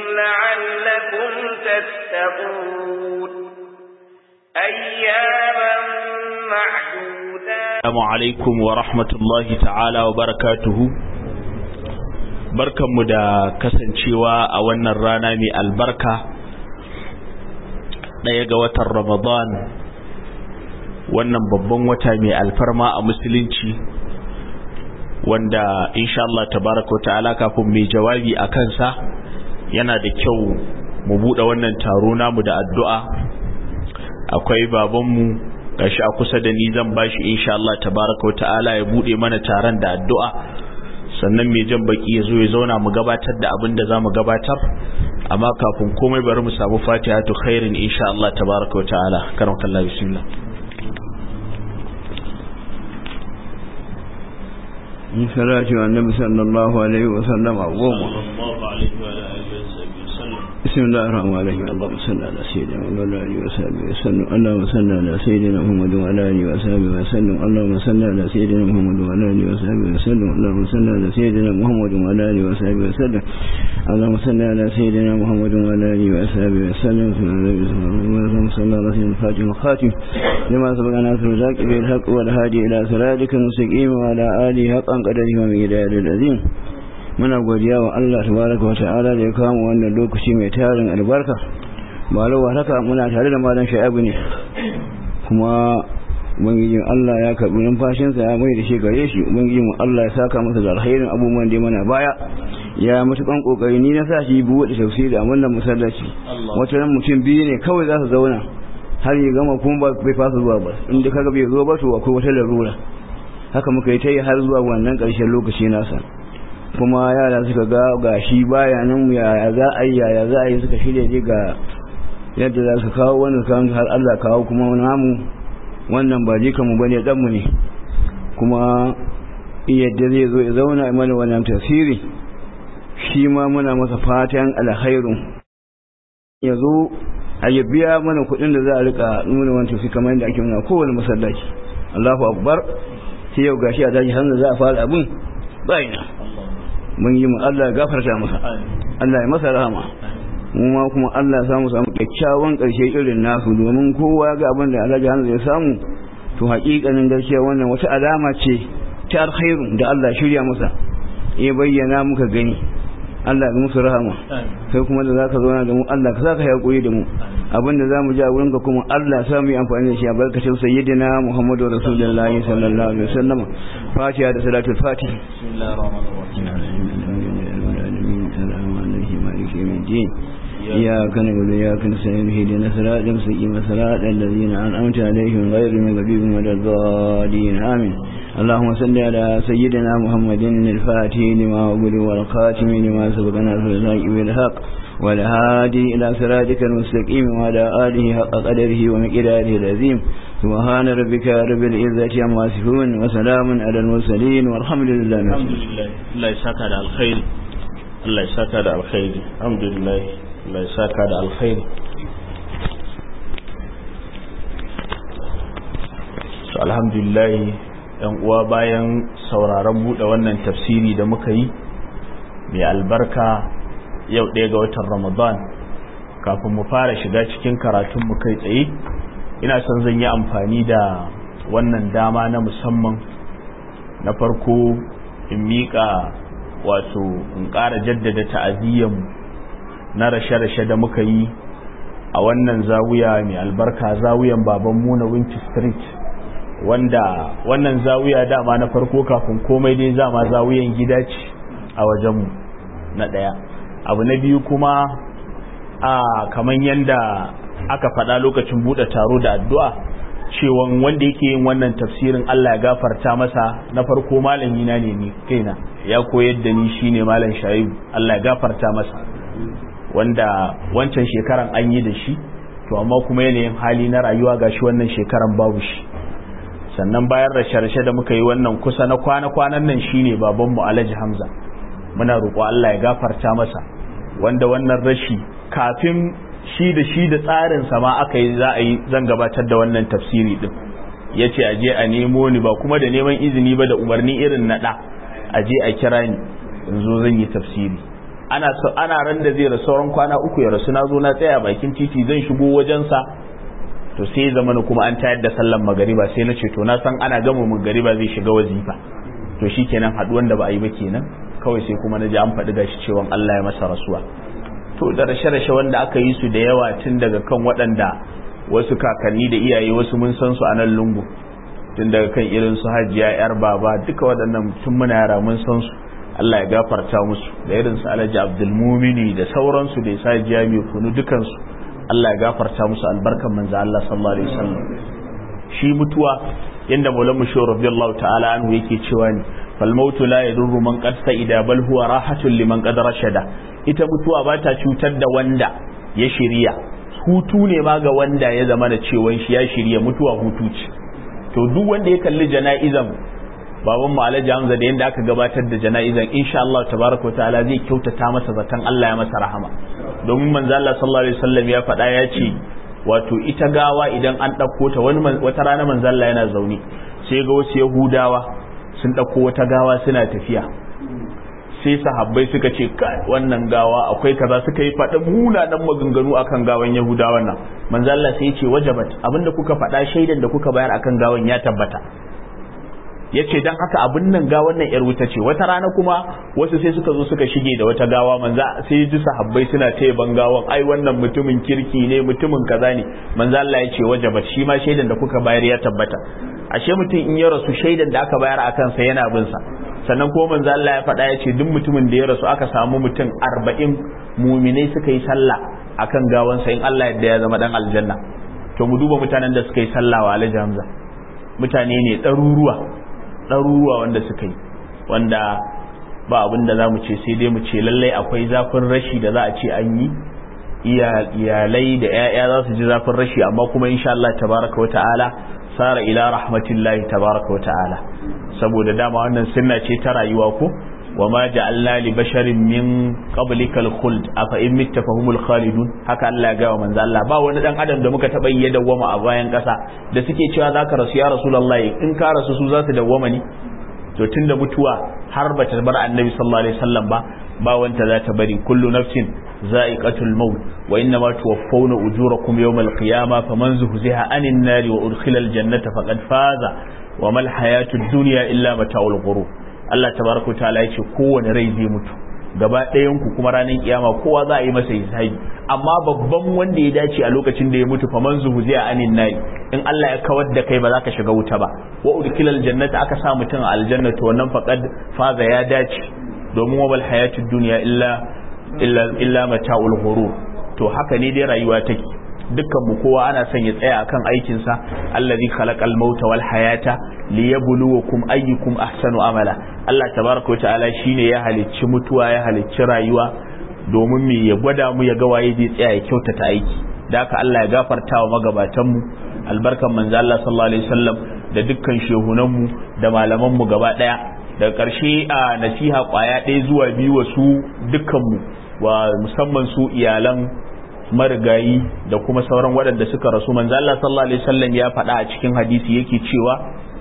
لعلكم تتقون أياما معدودات السلام عليكم ورحمة الله تعالى وبركاته barkanmu da kasancewa a wannan rana mai albarka ɗaya ga watan ramadan wannan babban wata mai alfarma a musulunci wanda insha Allah tabaraka wa ta'ala kafin mai jawabi a kansa yana da kyau mu buɗe wannan taro namu da addu'a akwai babanmu gashi a kusa da ni zan bashi insha Allah tabaraka wa ta'ala ya buɗe mana taron da addu'a sannan mai jan baki ya zo ya zauna mu gabatar da abin da za mu gabatar amma kafin komai bari mu samu fatihatu khairin insha Allah tabaraka wa ta'ala karam kallah bismillah in salati wa annabi sallallahu alaihi wa sallam a goma بسم الله الرحمن الرحيم اللهم صل على سيدنا محمد وعلى اله وصحبه وسلم اللهم صل على سيدنا محمد وعلى اله وصحبه وسلم اللهم صل على سيدنا محمد وعلى اله وصحبه وسلم اللهم صل على سيدنا محمد وعلى اله وصحبه وسلم اللهم صل على سيدنا محمد وعلى اله وصحبه وسلم اللهم صل على سيدنا الفاتح الخاتم لما سبق ناصر الحق بالحق والهادي الى صراطك المستقيم وعلى اله حقا قدره ومقداره العظيم muna godiya wa Allah tabaraka wa ta'ala da ya kawo mu wannan lokaci mai tarin albarka ba lawa haka muna tare da malam Shaibu ne kuma ubangijin Allah ya karbi numfashinsa ya mai da shi gare shi ubangijin mu Allah ya saka masa da alkhairin abubuwan da mana baya ya mutukan kokari ni na sa shi buɗe tafsiri a wannan masallaci wata ran mutum biyu ne kawai za su zauna har ya gama kuma bai fasa zuwa ba inda kaga bai zo ba to akwai wata larura haka muka yi ta yi har zuwa wannan ƙarshen lokaci nasa kuma yara suka ga gashi baya nan yaya za a yi yaya za a yi suka shirya je ga yadda za su kawo wannan kawo har Allah kawo kuma namu wannan ba jika mu bane dan mu ne kuma yadda zai zo ya zauna a mana wannan tafsiri shi ma muna masa fatan alkhairu ya zo a ya biya mana kuɗin da za a rika nuna wannan tafsiri kamar yadda ake nuna kowane masallaci Allahu akbar sai yau gashi a daji hannu za a fara abin bayina mun yi mu Allah ya gafarta masa Allah ya masa rahama mu ma kuma Allah ya samu samu kyakkyawan karshe irin nasu domin kowa ga abin da Alhaji Hamza ya samu to haƙiƙanin gaskiya wannan wata alama ce ta alkhairu da Allah shirya masa ya bayyana muka gani Allah ya musu rahama kai kuma da zaka zauna da mu Allah ka saka hakuri da mu abinda zamu ji a wurinka kuma Allah ya sa mu yi amfani da shi a barkacin sayyidina Muhammadu Rasulullahi sallallahu alaihi wasallam Fatiha da salatul Fatiha bismillahir rahmanir الدين إياك نعبد وإياك نستعين اهدنا الصراط المستقيم صراط الذين أنعمت عليهم غير المغضوب ولا الضالين آمين اللهم صل على سيدنا محمد الفاتح لما أقول والخاتم لما سبقنا في الحق بالحق والهادي إلى صراطك المستقيم وعلى آله حق قدره ومقداره العظيم سبحان ربك رب العزة عما يصفون وسلام على المرسلين والحمد لله الحمد لله الله يسعدك على الخير Allah ya saka da alkhairi alhamdulillah Allah ya saka da alkhairi so alhamdulillah yan uwa bayan sauraron bude wannan tafsiri da muka yi mai albarka yau ɗaya ga watan Ramadan kafin mu fara shiga cikin karatun mu kai tsaye ina son zan yi amfani da wannan dama na musamman na farko in miƙa wato in ƙara jaddada ta'aziyyar na rashe-rashe da muka yi a wannan zawiya mai albarka zawiyan baban mu na Winch Street wanda wannan zawiya dama na farko kafin komai dai zama zawiyan gida ce a wajenmu na ɗaya abu na biyu kuma a kaman yanda aka faɗa lokacin buɗe taro da addu'a cewan wanda yake yin wannan tafsirin Allah ya gafarta masa na farko malami na ne ni kaina ya koyar da ni shine malam Shaibu Allah ya gafarta masa wanda wancan shekaran an yi da shi to amma kuma yanayin hali na rayuwa gashi wannan shekaran babu shi sannan bayan rashe-rashe da muka yi wannan kusa na kwana-kwanan nan shine babanmu Alhaji Hamza muna roƙo Allah ya gafarta masa wanda wannan rashi kafin shi da shi da tsarin sama aka yi za a yi zan gabatar da wannan tafsiri din ya ce a je a nemo ni ba kuma da neman izini ba da umarni irin na ɗa a je a kira ni in zo zan yi tafsiri ana ana ran da zai rasu sauran kwana uku ya rasu na zo na tsaya bakin titi zan shigo wajensa to sai ya zama kuma an tayar da sallan magariba sai na ce to na san ana gama magariba zai shiga wazifa to shikenan haduwan da ba a yi ba kenan kawai sai kuma na ji an faɗi gashi cewa Allah ya masa rasuwa to da rashe-rashe wanda aka yi su da yawa tun daga kan waɗanda wasu kakanni da iyaye wasu mun san su a nan lungu tun daga kan irin su hajiya yar baba duka waɗannan tun muna yara mun san su Allah ya gafarta musu da irin su Alhaji Abdul Mumini da sauransu da Isa Jami kunu dukan su Allah ya gafarta musu albarkan manzo Allah sallallahu alaihi wasallam shi mutuwa yanda Maulana Shehu radiyallahu ta'ala anhu yake cewa ne fal mautu la yadurru man qad sa'ida bal huwa rahatun liman qad rashada ita mutuwa ba ta cutar da wanda ya shirya hutu ne ma ga wanda ya zama da cewa shi ya shirya mutuwa hutu ce to duk wanda ya kalli jana'izan baban mu Alhaji Hamza da yanda aka gabatar da jana'izan insha Allah tabaraka wa ta'ala zai kyautata masa zaton Allah ya masa rahama domin manzo Allah sallallahu alaihi wasallam ya faɗa ya ce wato ita gawa idan an ɗauko ta wani wata rana manzo Allah yana zaune sai ga wasu Yahudawa sun ɗauko wata gawa suna tafiya sai sahabbai suka ce kai wannan gawa akwai kaza suka yi faɗin munanan maganganu akan gawan Yahudawan nan manzo Allah sai ya ce wajabat abinda kuka faɗa shaidan da kuka bayar akan gawan ya tabbata yace dan haka abin nan gawan nan yar wuta ce wata rana kuma wasu sai suka zo suka shige da wata gawa manzo sai ji sahabbai suna taya ban gawan ai wannan mutumin kirki ne mutumin kaza ne manzo Allah ya ce wajabat shi ma shaidan da kuka bayar ya tabbata ashe mutum in ya rasu shaidan da aka bayar akan sa yana bin sa sannan ko manzo Allah ya faɗa ya ce duk mutumin da ya rasu aka samu mutum arba'in muminai suka yi sallah akan gawansa in Allah yadda ya zama dan aljanna to mu duba mutanen da suka yi sallah wa Alhaji Hamza mutane ne ɗaruruwa ɗaruruwa wanda suka yi wanda ba abin da za mu ce sai dai mu ce lallai akwai zafin rashi da za a ce an yi iyalai da 'ya'ya za su ji zafin rashi amma kuma insha Allah tabaraka wa ta'ala sara ila rahmatillahi tabaraka wa ta'ala saboda dama wannan sunna ce ta rayuwa ko wa ma ja'alna li basharin min qablikal khuld afa in mitta fahumul khalidun haka Allah ya ga wa manzo Allah ba wani dan adam da muka taba yi dawwama a bayan kasa da suke cewa zaka rasu ya rasulullahi in ka rasu su za su dawwama ne to tunda mutuwa har ba ta bar annabi sallallahu alaihi wasallam ba ba wanta za ta bari kullu nafsin za'iqatul maut wa innama tuwaffawna ujurakum yawmal qiyamah faman zuhziha anin nari wa udkhila al jannata faqad faza wa mal hayatud dunya illa mata'ul ghurur Allah tabaraka ta'ala yace kowane rai zai mutu gaba ɗayan ku kuma ranar kiyama kowa za a yi masa hisabi amma babban wanda ya dace a lokacin da ya mutu faman zuhziha anin nari in Allah ya kawar da kai ba za ka shiga wuta ba wa udkhila al jannata aka sa mutum a aljanna to wannan faqad faza ya dace domin wa bal hayatud dunya illa illa illa mata'ul ghurur to haka ne dai rayuwa take dukkan mu kowa ana son ya tsaya akan aikin sa allazi khalaqal mauta wal hayata liyabluwakum ayyukum ahsanu amala Allah tabaraka ta'ala shine ya halicci mutuwa ya halicci rayuwa domin me ya gwada mu ya ga waye zai tsaya ya kyautata aiki da haka Allah ya gafarta wa magabatan mu albarkan manzo Allah sallallahu alaihi wasallam da dukkan shehunan mu da malaman mu gaba daya daga ƙarshe a nasiha kwaya ɗaya zuwa biyu wa su dukkan mu wa musamman su iyalan marigayi da kuma sauran waɗanda suka rasu manzo Allah sallallahu alaihi wasallam ya faɗa a cikin hadisi yake cewa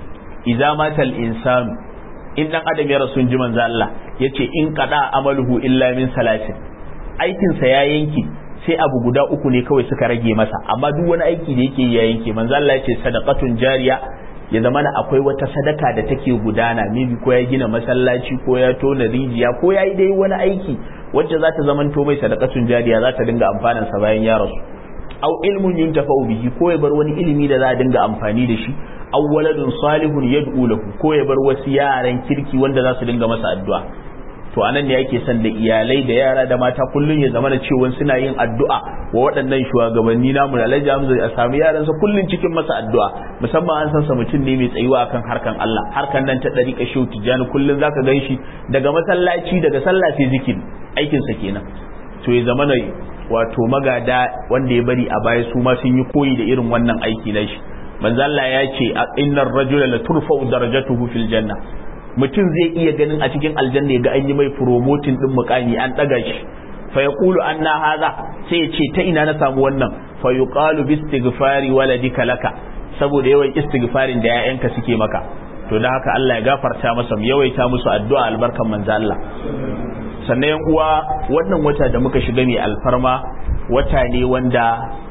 idza matal insanu in dan adam ya rasu ji manzo Allah yace in qada amaluhu illa min salasin aikin sa ya yanke sai abu guda uku ne kawai suka rage masa amma duk wani aiki da yake ya yanke manzo Allah yace sadaqatun jariya ya zama na akwai wata sadaka da take gudana maybe ko ya gina masallaci ko ya tona rijiya ko ya yi dai wani aiki wacce za ta zama to mai sadakatun jariya za ta dinga amfanin sa bayan ya rasu aw ilmun yuntafa'u bihi ko ya bar wani ilimi da za a dinga amfani da shi aw waladun salihun yad'u lahu ko ya bar wasu yaran kirki wanda za su dinga masa addu'a to anan ne yake son da iyalai da yara da mata kullun ya zama da cewa suna yin addu'a wa waɗannan shugabanni namu da Alhaji Hamza a samu yaransa kullun cikin masa addu'a musamman an san sa mutum ne mai tsayuwa akan harkan Allah harkan nan ta dariƙa shehu tijani kullun zaka gan shi daga masallaci daga sallah sai zikiri aikin sa kenan to ya zama wato magada wanda ya bari a baya su ma sun yi koyi da irin wannan aiki na shi manzo Allah ya ce innar rajula la turfa'u darajatuhu fil janna mutum zai iya ganin a cikin aljanna ya ga an yi mai promoting din mukami an daga shi fa yaqulu anna hadha sai ya ce ta ina na samu wannan fa yuqalu bi istighfari waladika laka saboda yawan istighfarin da yayanka suke maka to dan haka Allah ya gafarta masa mu yawaita musu addu'a albarkan manzo Allah sannan yan uwa wannan wata da muka shiga mai alfarma wata ne wanda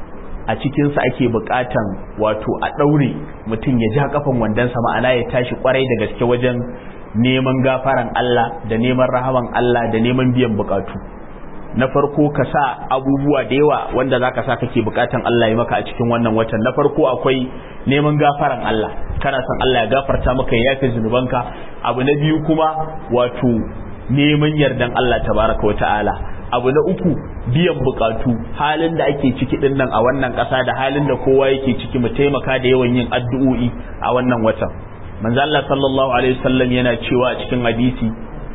a cikinsa ake bukatan wato a ɗaure mutum ya ja kafan wandonsa ma'ana ya tashi kwarai da gaske wajen neman gafaran Allah da neman rahaman Allah da neman biyan bukatu na farko ka sa abubuwa da yawa wanda za ka sa kake bukatan Allah ya maka a cikin wannan watan na farko akwai neman gafaran Allah kana son Allah ya gafarta maka ya yafe zunubanka abu na biyu kuma wato neman yardan Allah tabaraka wa ta'ala abu na uku biyan bukatu halin da ake ciki din nan a wannan ƙasa da halin da kowa yake ciki mu taimaka da yawan yin addu'o'i a wannan watan manzo Allah sallallahu alaihi wasallam yana cewa a cikin hadisi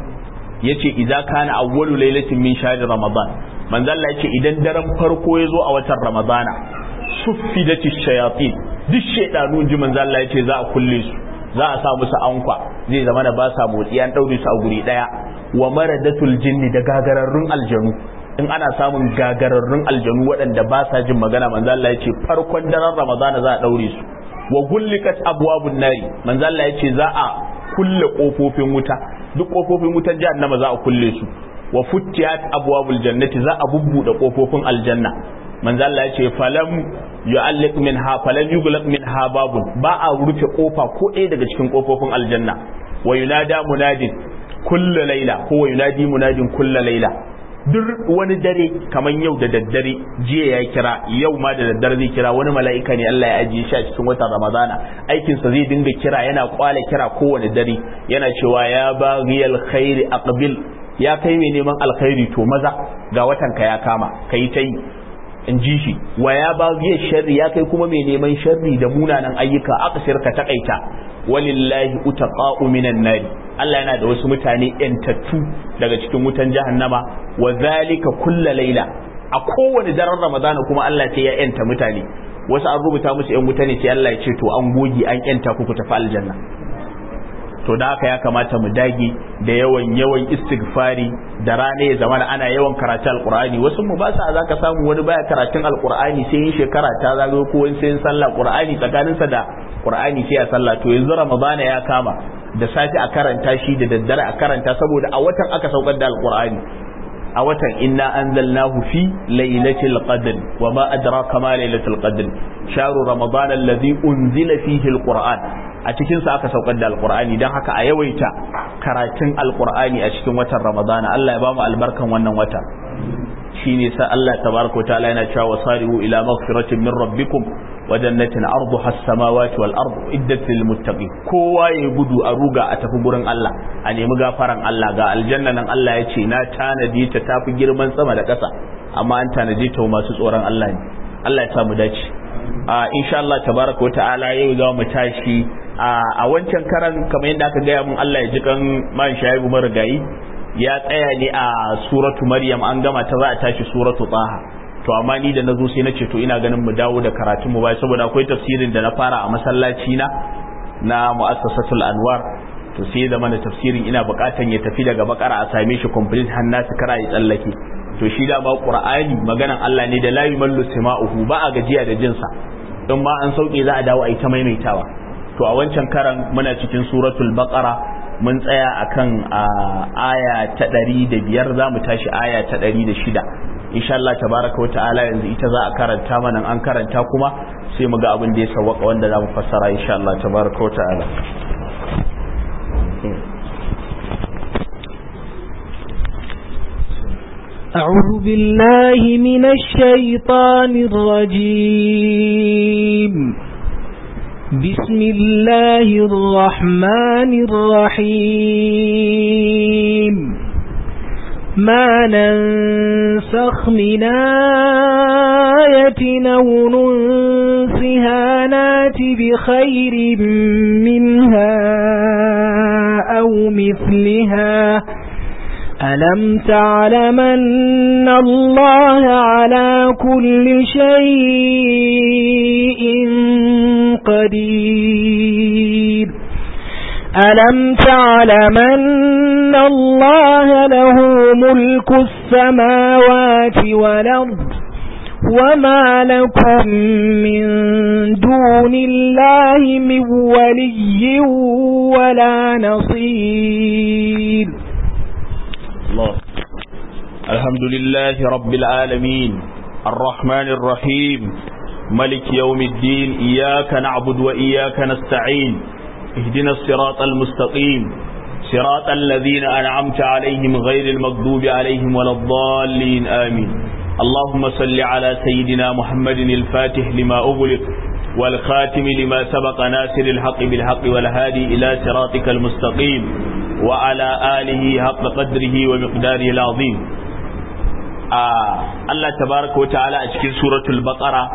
yace idza kana awwalu lailatin min shahr ramadan manzo Allah yace idan daren farko ya zo a watan ramadana suffidati shayatin duk shedanu ji manzo Allah yace za a kulle su za a sa musu ankwa zai zama da ba sa motsi an daure su a guri daya wa maradatul jinni da gagararrun aljanu in ana samun gagararrun aljanu waɗanda ba sa jin magana manzo Allah yace farkon daren ramadana za a daure su wa gullikat abwabun nari manzo Allah yace za a kulle kofofin wuta duk kofofin wutar jahannama za a kulle su wa futtiyat abwabul jannati za a bubbude kofofin aljanna manzo Allah yace falam yu'alliq minha falam yughlaq minha babun ba a rufe kofa ko ɗaya daga cikin kofofin aljanna wa yunada munadin kullu laila ko wa yunadi munadin kullu laila duk wani dare kaman yau da daddare jiya ya kira yau ma da daddare zai kira wani mala'ika ne Allah ya ajiye shi a cikin watan Ramadana aikin sa zai dinga kira yana kwale kira kowane dare yana cewa ya baghiyal khairi aqbil ya kai mai neman alkhairi to maza ga watan ka ya kama kai ta yi in ji shi wa ya baghiyal sharri ya kai kuma mai neman sharri da munanan ayyuka aqsir ka takaita walillahi utaqa'u minan nari Allah yana da wasu mutane yantattu daga cikin wutan jahannama wa zalika kulla laila a kowane daren ramadana kuma Allah sai ya yanta mutane wasu an rubuta musu yan wuta ne sai Allah ya ce to an gogi an yanta ku ku tafi aljanna to da haka ya kamata mu dage da yawan yawan istighfari da rana ya zama ana yawan karatu alqur'ani wasu mu ba sa zaka samu wani baya karatun alqur'ani sai yin shekara ta zagayo ko wani sai sallah qur'ani tsakaninsa da qur'ani sai a sallah to yanzu ramadana ya kama da safi a karanta shi da daddare a karanta saboda a watan aka saukar da alqur'ani a watan inna anzalnahu fi lailatul qadr wa ma adraka ma lailatul qadr shahru ramadan alladhi unzila fihi alquran a cikin sa aka saukar da alqur'ani dan haka a yawaita karatun alqur'ani a cikin watan ramadana Allah ya bamu albarkan wannan wata shine sa Allah tabaraka wa ta'ala yana cewa wasari'u ila maghfiratin min rabbikum wa jannatin arduha as-samawati wal ardu iddat lil muttaqin kowa ya gudu a ruga a tafi gurin Allah a nemi gafaran Allah ga aljanna nan Allah ya ce na tanadi ta tafi girman sama da ƙasa amma an tanadi ta masu tsoron Allah ne Allah ya sa mu dace a insha Allah tabaraka wa ta'ala yau za mu tashi a wancan karan kamar yadda aka gaya mun Allah ya ji kan man shaibu marigayi ya tsaya ne a suratu maryam an gama ta za a tashi suratu taha to amma ni da na zo sai na ce to ina ganin mu dawo da karatun mu bai saboda akwai tafsirin da na fara a masallaci na na muassasatul anwar to sai da mana tafsirin ina bukatan ya tafi daga bakara a same shi complete har na kara ya tsallake to shi da ba qur'ani maganan Allah ne da la yumallu sima'uhu ba a gajiya da jinsa in ma an sauke za a dawo a yi ta maimaitawa to a wancan karan muna cikin suratul baqara mun tsaya akan aya ta ɗari da biyar za mu tashi aya ta ɗari da shida insha Allah tabaraka wa ta'ala yanzu ita za a karanta mana an karanta kuma sai mu ga abin da ya sawwaka wanda za mu fassara insha Allah tabaraka wa ta'ala أعوذ بالله من الشيطان الرجيم بسم الله الرحمن الرحيم ما ننسخ من آية أو ننسها نات بخير منها أو مثلها ألم تعلمن الله على كل شيء قدير ألم تعلمن الله له ملك السماوات والأرض وما لكم من دون الله من ولي ولا نصير الله الحمد لله رب العالمين الرحمن الرحيم ملك يوم الدين إياك نعبد وإياك نستعين اهدنا الصراط المستقيم صراط الذين أنعمت عليهم غير المغضوب عليهم ولا الضالين آمين اللهم صل على سيدنا محمد الفاتح لما أغلق والخاتم لما سبق ناصر الحق بالحق والهادي إلى صراطك المستقيم وعلى آله حق قدره ومقداره العظيم آه الله تبارك وتعالى أشكر سورة البقرة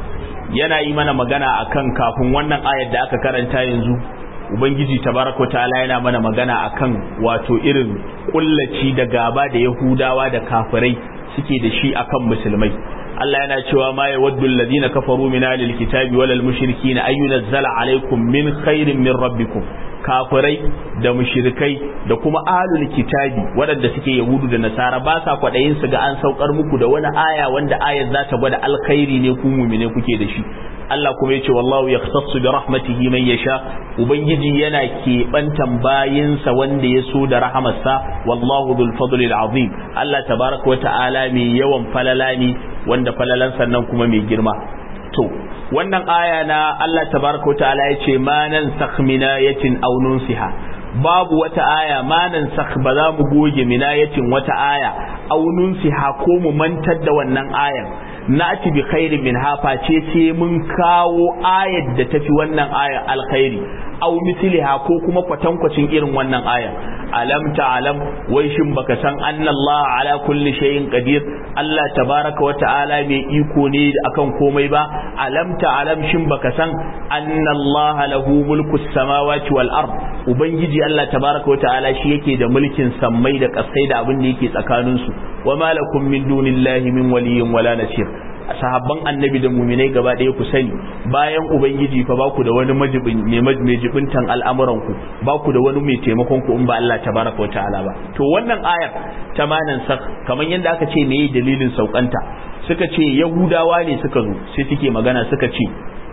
yana yi mana magana akan kafin wannan ayar da aka karanta yanzu ubangiji tabaraka ta'ala yana mana magana akan wato irin kullaci da gaba da yahudawa da kafirai suke da shi akan musulmai Allah yana cewa ma yawaddu alladhina kafaru min alil kitabi walal mushrikina ay yunzala alaykum min khairin min rabbikum kafirai da mushrikai da kuma ahlul kitabi waɗanda suke yahudu da nasara ba sa kwaɗayin su ga an saukar muku da wani aya wanda ayar za ta gwada alkhairi ne ku mumine kuke da shi Allah kuma yace wallahu yahtassu bi rahmatihi man yasha ubangiji yana keɓantan bayinsa wanda ya so da rahamarsa wallahu dhul fadlil azim Allah tabaraka wa ta'ala mai yawan falala ne wanda falalan sannan kuma mai girma to wannan aya na Allah tabaraka wa ta'ala yace ma nan sakh minayatin aw nunsiha babu wata aya ma nan sakh ba za mu goge minayatin wata aya aw nunsiha ko mu mantar da wannan ayan na'ti bi khairin min hafa ce sai mun kawo ayar da tafi wannan ayar alkhairi aw misliha ko kuma kwatankwacin irin wannan ayar alam ta'lam wai shin baka san anna Allah ala kulli shay'in qadir Allah tabaraka wa ta'ala mai iko ne akan komai ba alam ta'lam shin baka san anna Allah lahu mulku samawati wal ard ubangiji Allah tabaraka wa ta'ala shi yake da mulkin sammai da kasai da abin da yake tsakanin su wa malakum min dunillahi min waliyyin wala nasir sahabban annabi da muminai gaba ɗaya ku sani bayan ubangiji fa ba ku da wani majibin mai jibintan al'amuran ku ba ku da wani mai taimakon ku in ba Allah tabaraka wa ta'ala ba to wannan ayar ta manan sak kamar yadda aka ce me dalilin saukanta suka ce yahudawa ne suka zo sai suke magana suka ce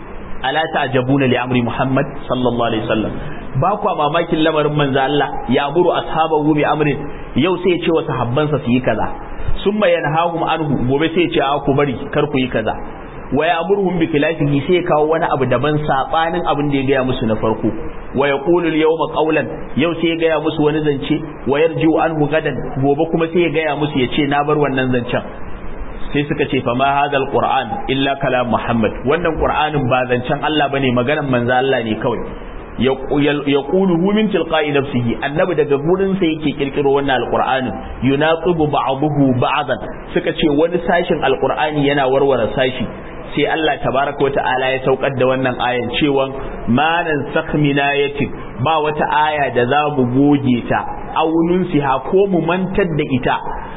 ala ta'jabuna li amri muhammad sallallahu alaihi wasallam ba kwa mamakin lamarin manzo Allah ya amuru ashabahu bi amrin yau sai ya ce wa sahabbansa su yi kaza summa yanhahum anhu gobe sai ya ce a ku bari kar ku yi kaza wa ya'muruhum bi khilafihi sai ya kawo wani abu daban sabanin abin da ya gaya musu na farko wa yaqulu al-yawma qawlan yau sai ya gaya musu wani zance wa yarji'u anhu gadan gobe kuma sai ya gaya musu ya ce na bar wannan zancen sai suka ce fa ma hadal qur'an illa kalam muhammad wannan qur'anin ba zancen Allah bane maganan manzo Allah ne kawai yaqulu hu min tilqa'i nafsihi annabi daga gurin sa yake kirkiro wannan alqur'anin yunaqibu ba'dahu ba'dan suka ce wani sashin alqur'ani yana warware sashi sai Allah tabaraka wata'ala ya saukar da wannan ayan cewa manan sakminayatin ba wata aya da za mu goge ta aunun siha ko mu mantar da ita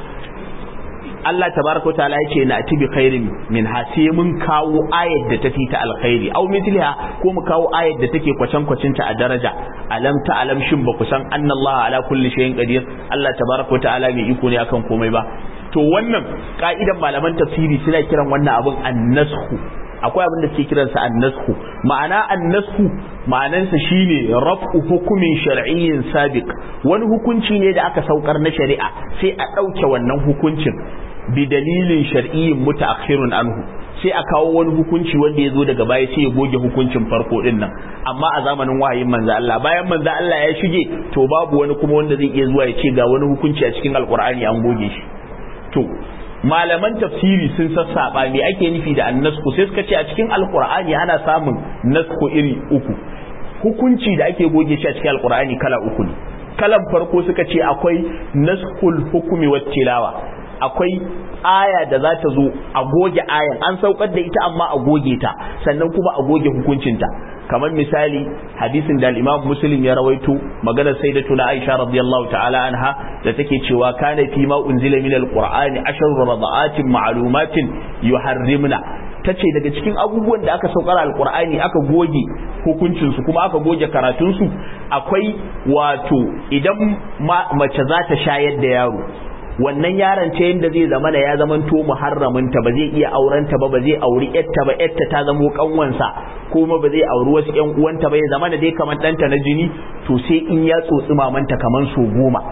Allah tabaraka wa ta'ala yace na atibi khairin min ha sai mun kawo ayat da tafi ta alkhairi aw mithliha ko mu kawo ayat da take kwacan kwacin ta a daraja alam ta alam shin ba ku san annallaha ala kulli shay'in qadir Allah tabaraka wa ta'ala mai iko ne akan komai ba to wannan ka'idan malaman tafsiri suna kiran wannan abun annashu akwai abin da suke kiransa annashu ma'ana annashu ma'anansa shine raf'u hukumin shar'iyyin sabiq wani hukunci ne da aka saukar na shari'a sai a ɗauke wannan hukuncin bi dalilin shar'iyyin mutaakhirun anhu sai a kawo wani hukunci wanda ya zo daga baya sai ya goge hukuncin farko din nan amma a zamanin wahayin manzo Allah bayan manzo Allah ya shige to babu wani kuma wanda zai iya zuwa ya ce ga wani hukunci a cikin alkur'ani an goge shi to malaman tafsiri sun sassaba me ake nufi da annasku sai suka ce a cikin alkur'ani ana samun nasku iri uku hukunci da ake goge shi a cikin alkur'ani kala uku ne kalan farko suka ce akwai naskul hukumi wat tilawa akwai aya da za ta zo a goge ayan an saukar da ita amma a goge ta sannan kuma a goge hukuncinta kamar misali hadisin da al-Imam Muslim ya rawaito maganar sayyidatuna Aisha radiyallahu ta'ala anha da take cewa kana fi ma unzila min al-Qur'ani ashru rada'atin ma'lumatin yuharrimna tace daga cikin abubuwan da aka saukar al-Qur'ani aka goge hukuncin su kuma aka goge karatun su akwai wato idan mace za ta shayar da yaro wannan yaron ta yadda zai zama da ya zaman to muharraminta ba zai iya aurenta ba ba zai auri yatta ba yatta ta zamo kanwansa kuma ba zai auri wasu yan uwanta ba ya zama da dai kamar ɗanta na jini to sai in ya tsotsi mamanta kamar so goma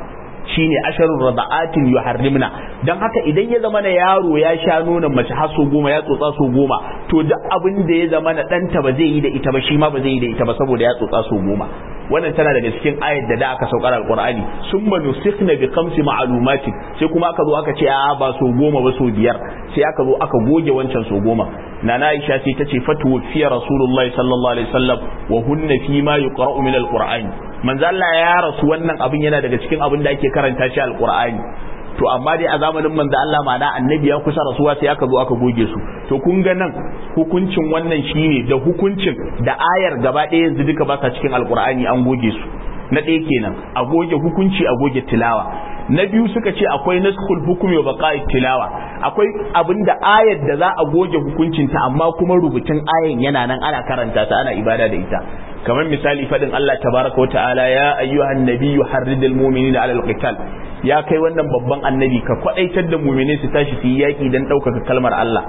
shine asharur rada'atin yuharrimna dan haka idan ya zama na yaro ya sha nonon mace har so goma ya tsotsa so goma to duk abin da ya zama na ɗanta ba zai yi da ita ba shi ma ba zai yi da ita ba saboda ya tsotsa so goma wannan tana daga cikin ayat da da aka saukar alqur'ani summa nusikhna bi khamsi ma'lumatin sai kuma aka zo aka ce a ba so goma ba so biyar sai aka zo aka goge wancan so goma nana Aisha sai ta ce fatu fiya rasulullahi sallallahu alaihi wasallam wa hunna fi ma yuqra'u min alqur'ani manzo Allah ya rasu wannan abin yana daga cikin abin da ake karanta shi alqur'ani to amma dai a zamanin manzo Allah ma'ana annabi ya kusa rasuwa sai aka zo aka goge su to kun ga nan hukuncin wannan shine da hukuncin da ayar gaba ɗaya yanzu duka ba sa cikin alqur'ani an goge su na ɗaya kenan a goge hukunci a goge tilawa na biyu suka ce akwai naskhul hukumi wa baqa'i tilawa akwai abinda ayar da za a goge hukuncinta amma kuma rubutun ayan yana nan ana karanta ta ana ibada da ita kamar misali fadin Allah tabaraka wa ta'ala ya ayyuhan nabiyyu harridil mu'minina 'alal qital ya kai wannan babban annabi ka kwadaitar da mu'mini su tashi su yi yaki dan ɗaukaka kalmar Allah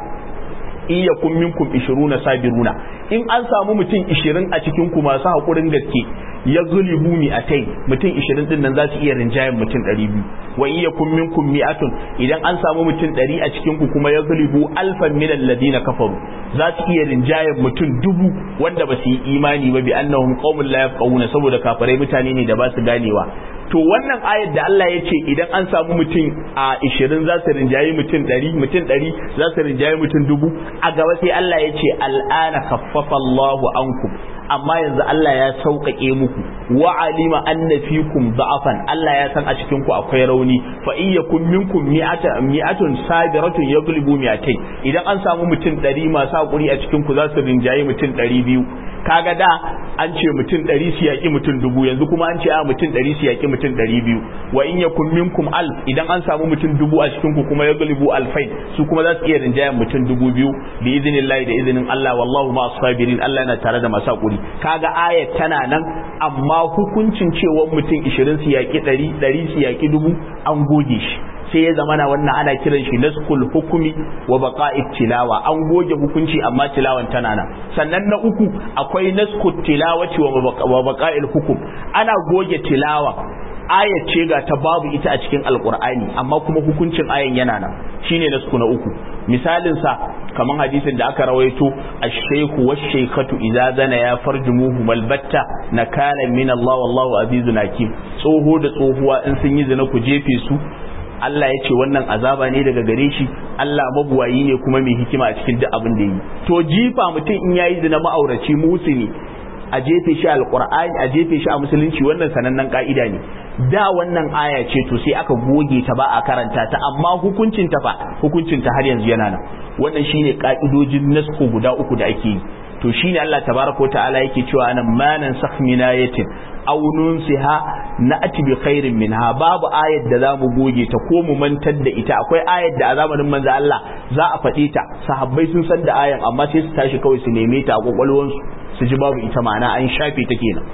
in yakun minkum 20 sabiruna in an samu mutum 20 a cikin ku masu hakurin gaske ya zulibu mi atai mutum 20 din nan za su iya rinjayen mutum 200 wa in yakun minkum mi'atun idan an samu mutum 100 a cikin ku kuma ya zulibu alfan min alladhina kafaru za su iya rinjayen mutum dubu wanda ba su yi imani ba bi annahum qaumun la yafqahuna saboda kafirai mutane ne da ba su ganewa to wannan ayar da Allah ya ce idan an samu mutum a 20 za su rinjayi mutum 100 mutum 100 za su rinjayi mutum dubu a gaba sai Allah ya ce al'ana khaffafa Allahu ankum amma yanzu Allah ya sauƙaƙe muku wa alima anna fikum da'afan Allah ya san a cikin ku akwai rauni fa in yakum minkum mi'atun sabiratun yaghlibu mi'atayn idan an samu mutum 100 masu hakuri a cikin ku za su rinjayi mutum 200 kaga da an ce mutum 100 su yaki mutum dubu yanzu kuma an ce a mutum 100 su yaki mutum 200 wa in yakum minkum alf idan an samu mutum dubu a cikin ku kuma yaghlibu alfain su kuma za su iya rinjayen mutum dubu biyu bi idinillahi da izinin Allah wallahu ma sabirin Allah yana tare da masu hakuri kaga ayat tana nan amma hukuncin cewa mutum 20 su yaki 100 100 su yaki dubu an goge shi sai ya zama na wannan ana kiran shi naskul hukumi wa baqa'it tilawa an goge hukunci amma tilawan tana nan sannan na uku akwai naskut tilawati wa baqa'il hukum ana goge tilawa ayat ce ga ta babu ita a cikin alqur'ani amma kuma hukuncin ayan yana nan shine nasku na uku misalin sa kaman hadisin da aka rawaito ash-shaykhu wash-shaykhatu idza zana ya farjumuhu malbatta nakala min Allah wallahu azizun hakim tsoho da tsohuwa in sun yi zina ku jefe su Allah ya ce wannan azaba ne daga gare shi Allah mabuwayi ne kuma mai hikima a cikin duk abin da yi to jifa mutum in yayi zina ma'auraci musuni a jefe shi alqur'ani a jefe shi a musulunci wannan sanannen ka'ida ne da wannan aya ce to sai aka goge ta ba a karanta ta amma hukuncin ta fa hukuncin ta har yanzu yana nan wannan shine ka'idojin nasku guda uku da ake yi to shine Allah tabaraka ta'ala yake cewa anan manan sakh min ayatin aw nunsiha na'ti bi khairin minha babu ayat da zamu goge ta ko mu mantar da ita akwai ayat da a zamanin manzo Allah za a faɗe ta sahabbai sun san da ayan amma sai su tashi kawai su neme ta a kwakwalwansu su ji babu ita ma'ana an shafe ta kenan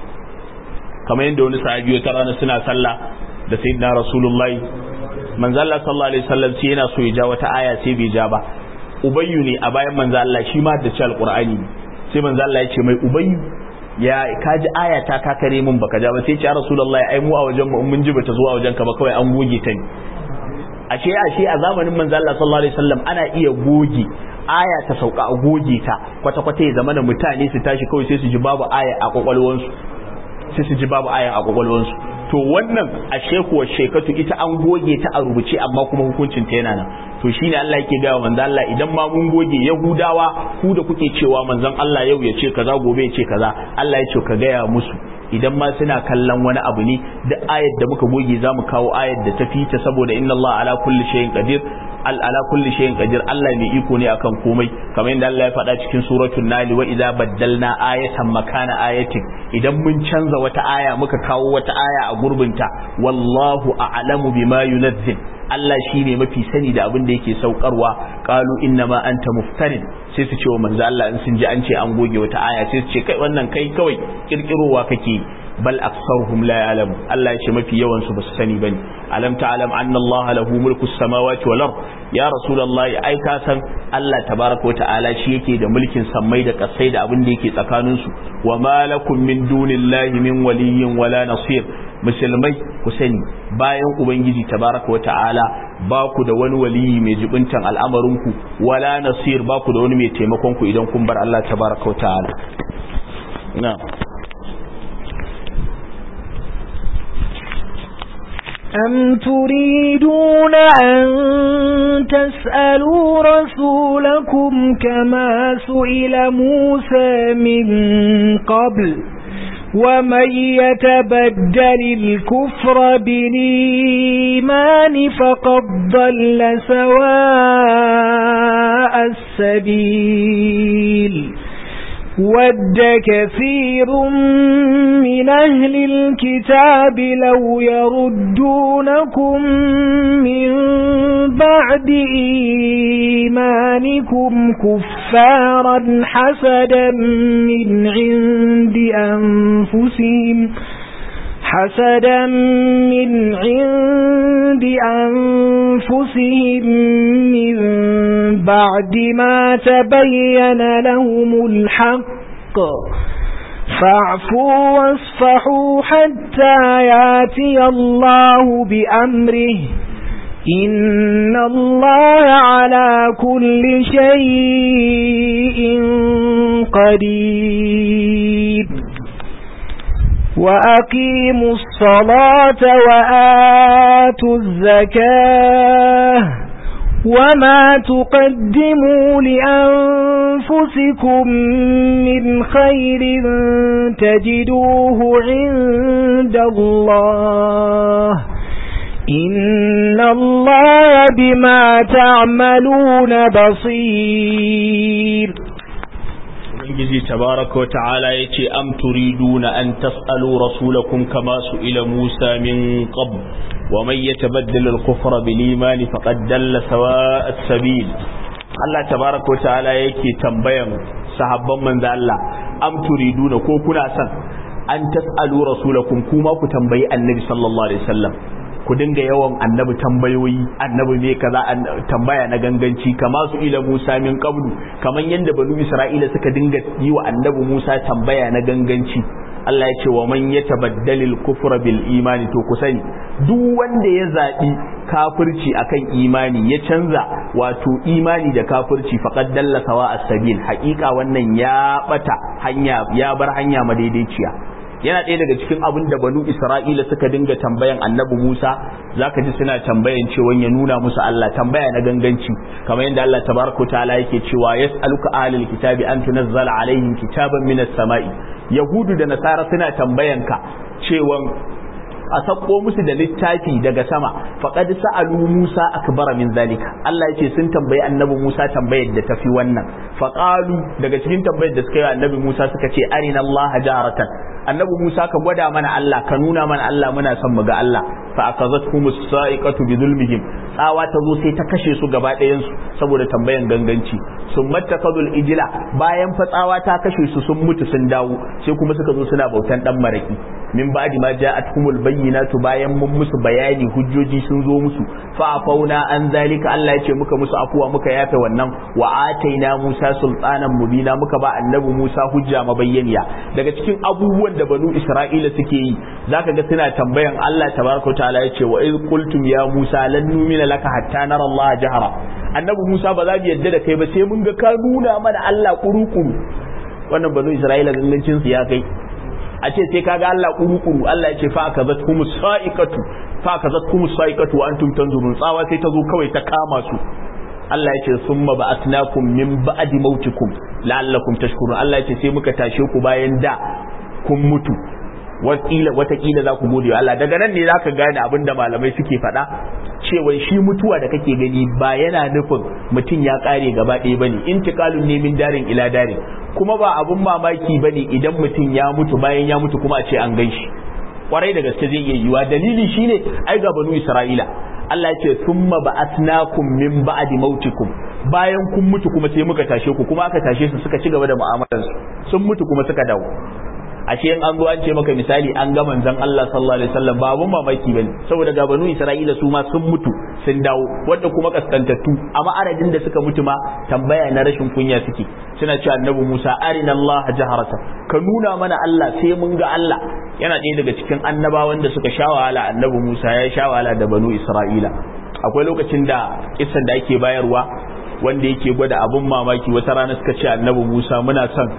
kamar yadda wani sahabi wata rana suna sallah da sayyidina rasulullahi manzo Allah sallallahu alaihi wasallam sai yana so ya ja wata aya sai bai ja ba ubayyu ne a bayan manzo Allah shi ma da ci alqur'ani sai manzo Allah ya ce mai ubayyu ya ka ji aya ta ka kare min baka ja ba sai ce ya rasulullahi ai mu a wajen mu mun ji bata zuwa wajen ka ba kawai an goge ta ne ashe ashe a zamanin manzo Allah sallallahu alaihi wasallam ana iya goge aya ta sauka a goge ta kwata kwata ya zama da mutane su tashi kawai sai su ji babu aya a kwakwalwansu sai su ji babu aya a kwakwalwansu to wannan a shekuwa shekatu ita an goge ta a rubuce amma kuma hukuncin ta yana nan to shine Allah yake gaya manzo Allah idan ma mun goge Yahudawa ku da kuke cewa manzon Allah yau ya ce kaza gobe ya ce kaza Allah ya ce ka gaya musu idan ma suna kallon wani abu ne da ayat da muka goge za mu kawo ayat da ta fita saboda inna Allah ala kulli shay'in qadir al ala kulli shay'in qadir Allah mai iko ne akan komai kamar yadda Allah ya faɗa cikin suratul nali wa idza baddalna ayatan makana ayatin idan mun canza wata aya muka kawo wata aya a gurbinta wallahu a'lamu bima yunazzil Allah shi ne mafi sani da abin da yake saukarwa qalu inna ma anta muftarin sai su ce wa manzo Allah in sun ji an ce an goge wata aya sai su ce kai wannan kai kawai kirkirowa kake bal aktsaruhum la ya'lamu Allah ya ce mafi yawan su basu sani bane alam ta'lam anna Allah lahu mulku samawati wal ard ya rasulullahi ai ka san Allah tabaraka wa ta'ala shi yake da mulkin sammai da kasai da abin da yake tsakanin su wa ma lakum min dunillahi min waliyyin wala nasir musulmai ku sani bayan ubangiji tabaraka wata'ala ba ku da wani waliyi mai jibintan al'amarinku wala nasir ba ku da wani mai taimakon ku idan kun bar Allah tabaraka wata'ala na'am أم تريدون أن تسألوا رسولكم كما سئل موسى من قبل ومن يتبدل الكفر بالإيمان فقد ضل سواء السبيل ود كثير من أهل الكتاب لو يردونكم من بعد إيمانكم كفارا حسدا من عند أنفسهم حسدا من عند أنفسهم من بعد ما تبين لهم الحق فاعفوا واصفحوا حتى ياتي الله بأمره إن الله على كل شيء قدير وأقيموا الصلاة وآتوا الزكاة وما تقدموا لأنفسكم من خير تجدوه عند الله إن الله بما تعملون بصير ubangiji tabaraka ta'ala yace am turiduna an tas'alu rasulakum kama su'ila Musa min qabl wa man yatabaddal al-kufra bil iman faqad dalla sawa'a as-sabil Allah tabaraka ta'ala yake tambayan sahabban manzo Allah am turiduna ko kuna son an tas'alu rasulakum kuma ku tambayi annabi sallallahu alaihi wasallam ku dinga yawan annabi tambayoyi annabi me kaza tambaya na ganganci kama su ila Musa min qablu kaman yanda banu Isra'ila suka dinga yi wa annabi Musa tambaya na ganganci Allah ya ce wa man yatabaddalil kufra bil imani to ku sani duk wanda ya zabi kafirci akan imani ya canza wato imani da kafirci faqad dalla sawa as-sabil haƙiƙa wannan ya bata hanya ya bar hanya madaidaiciya yana ɗaya daga cikin abin da banu isra'ila suka dinga tambayan annabi musa zaka ji suna tambayan cewa ya nuna musu allah tambaya na ganganci kamar yadda allah tabaraka ta'ala yake cewa yas'aluka ahlul kitabi an tunazzala alaihim kitaban minas sama'i yahudu da nasara suna tambayan ka cewa a sakko musu da littafi daga sama faqad sa'alu Musa akbara min zalika Allah yake sun tambayi annabi Musa tambayar da tafi wannan faqalu daga cikin tambayar da suka yi annabi Musa suka ce arina Allah jaratan annabi Musa ka gwada mana Allah ka nuna mana Allah muna son mu ga Allah fa akazatkum as-sa'iqatu bi zulmihim tsawa ta zo sai ta kashe su gaba ɗayan su saboda tambayan ganganci sun mattakadul ijila bayan fa tsawa ta kashe su sun mutu sun dawo sai kuma suka zo suna bautan dan maraki min ba'di ma ja'atkumul bayyinatu bayan mun musu bayani hujjoji sun zo musu fa afauna an zalika Allah ya ce muka musu afuwa muka yafe wannan wa ataina Musa sultanan mubina muka ba annabi Musa hujja mabayyaniya daga cikin abubuwan da banu Isra'ila suke yi zaka ga suna tambayan Allah tabaraka ta'ala ya ce wa iz qultum ya Musa lan numina laka hatta nara Allah jahara annabi Musa ba za mu yadda da kai ba sai mun ga ka nuna mana Allah kuru-kuru wannan banu Isra'ila gangancin su ya kai a ce sai kaga Allah kuru-kuru Allah ya ce fa aka zat kuma sa'iqatu fa aka zat kuma sa'iqatu wa antum tanzurun tsawa sai ta zo kawai ta kama su Allah ya ce summa ba'atnakum min ba'di mautikum la'allakum tashkurun Allah ya ce sai muka tashe ku bayan da kun mutu wakila watakila za ku gode Allah daga nan ne zaka gane abin da malamai suke faɗa cewa shi mutuwa da kake gani ba yana nufin mutum ya kare gaba ɗaya bane intiqalun ne min darin ila darin kuma ba abun mamaki bane idan mutum ya mutu bayan ya mutu kuma a ce an gan shi kwarai da gaske zai iya yiwa dalili shine ai ga banu Isra'ila Allah ya ce thumma ba'athnakum min ba'di mautikum bayan kun mutu kuma sai muka tashe ku kuma aka tashe su suka ci gaba da mu'amalarsu sun mutu kuma suka dawo ashe in an zo an ce maka misali an ga manzon Allah sallallahu alaihi wasallam ba abun mamaki bane saboda ga banu Isra'ila su ma sun mutu sun dawo wanda kuma kaskantattu amma aradin da suka mutu ma tambaya na rashin kunya suke suna cewa annabi Musa arina Allah jaharata ka nuna mana Allah sai mun ga Allah yana ɗaya daga cikin annabawan da suka sha wahala annabi Musa ya sha wahala da banu Isra'ila akwai lokacin da kisan da ake bayarwa wanda yake gwada abun mamaki wata rana suka ce annabi Musa muna son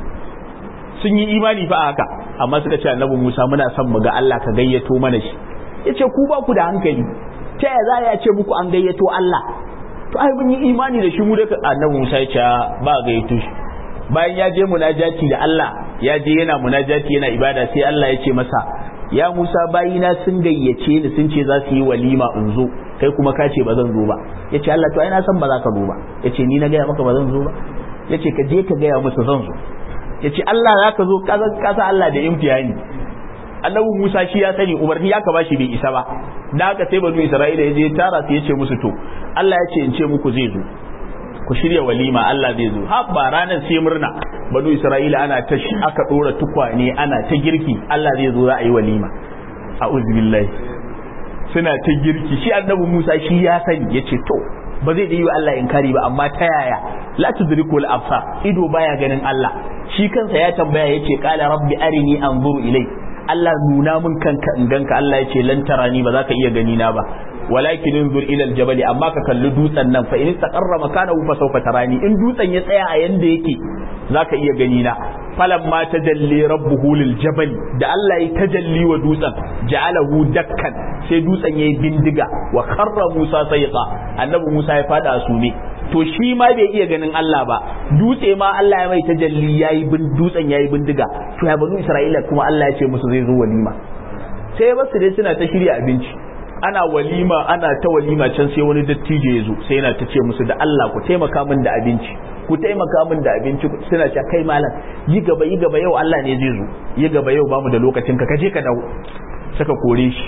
sun yi imani fa haka amma suka ce annabi Musa muna son mu ga Allah ka gayyato mana shi yace ku ba ku da hankali ta ya za ya ce muku an gayyato Allah to ai mun yi imani da shi mu da annabi Musa ya ce ba gayyato shi bayan ya je munajati da Allah ya je yana munajati yana ibada sai Allah ya ce masa ya Musa bayina sun gayyace ni sun ce za su yi walima in zo kai kuma ka ce ba zan zo ba yace Allah to ai na san ba za ka zo ba yace ni na gaya maka ba zan zo ba yace ka je ka gaya musu zan zo yace Allah za ka zo ka sa Allah da imtihani annabi Musa shi ya sani umarni ya ka bashi bai isa ba da haka sai banu Isra'ila ya je tara su yace musu to Allah ya ce in ce muku zai zo ku shirya walima Allah zai zo ha ba ranar sai murna banu Isra'ila ana ta aka dora tukwane ana ta girki Allah zai zo za a yi walima a'udhu billahi suna ta girki shi annabi Musa shi ya sani yace to ba zai da yi wa Allah inkari ba amma ta yaya la tudriku al-absar ido baya ganin Allah shi kansa ya tambaya yace qala rabbi arini anzuru ilai Allah nuna min kanka in ganka Allah yace lan tarani ba za ka iya gani na ba walakin inzur ila aljabal amma ka kalli dutsen nan fa in istaqarra makanahu fa sawfa tarani in dutsen ya tsaya a yanda yake zaka iya gani na falan ma tajalli rabbuhu lil jabal da Allah ya tajalli wa dutsen ja'alahu dakkan sai dutsen yayi bindiga wa kharra Musa sayqa annabi Musa ya fada sume to shi ma bai iya ganin Allah ba dutse ma Allah ya mai tajalli yayi bin dutsen yayi bindiga to ya banu Isra'ila kuma Allah ya ce musu zai zo walima sai ya basu dai suna ta shirya abinci ana walima ana ta walima can sai wani dattijo ya zo sai yana ta ce musu da Allah ku taimaka min da abinci ku taimaka min da abinci suna ce kai malam yi gaba yi gaba yau Allah ne zai zo yi gaba yau bamu da lokacin ka kaje ka dawo saka kore shi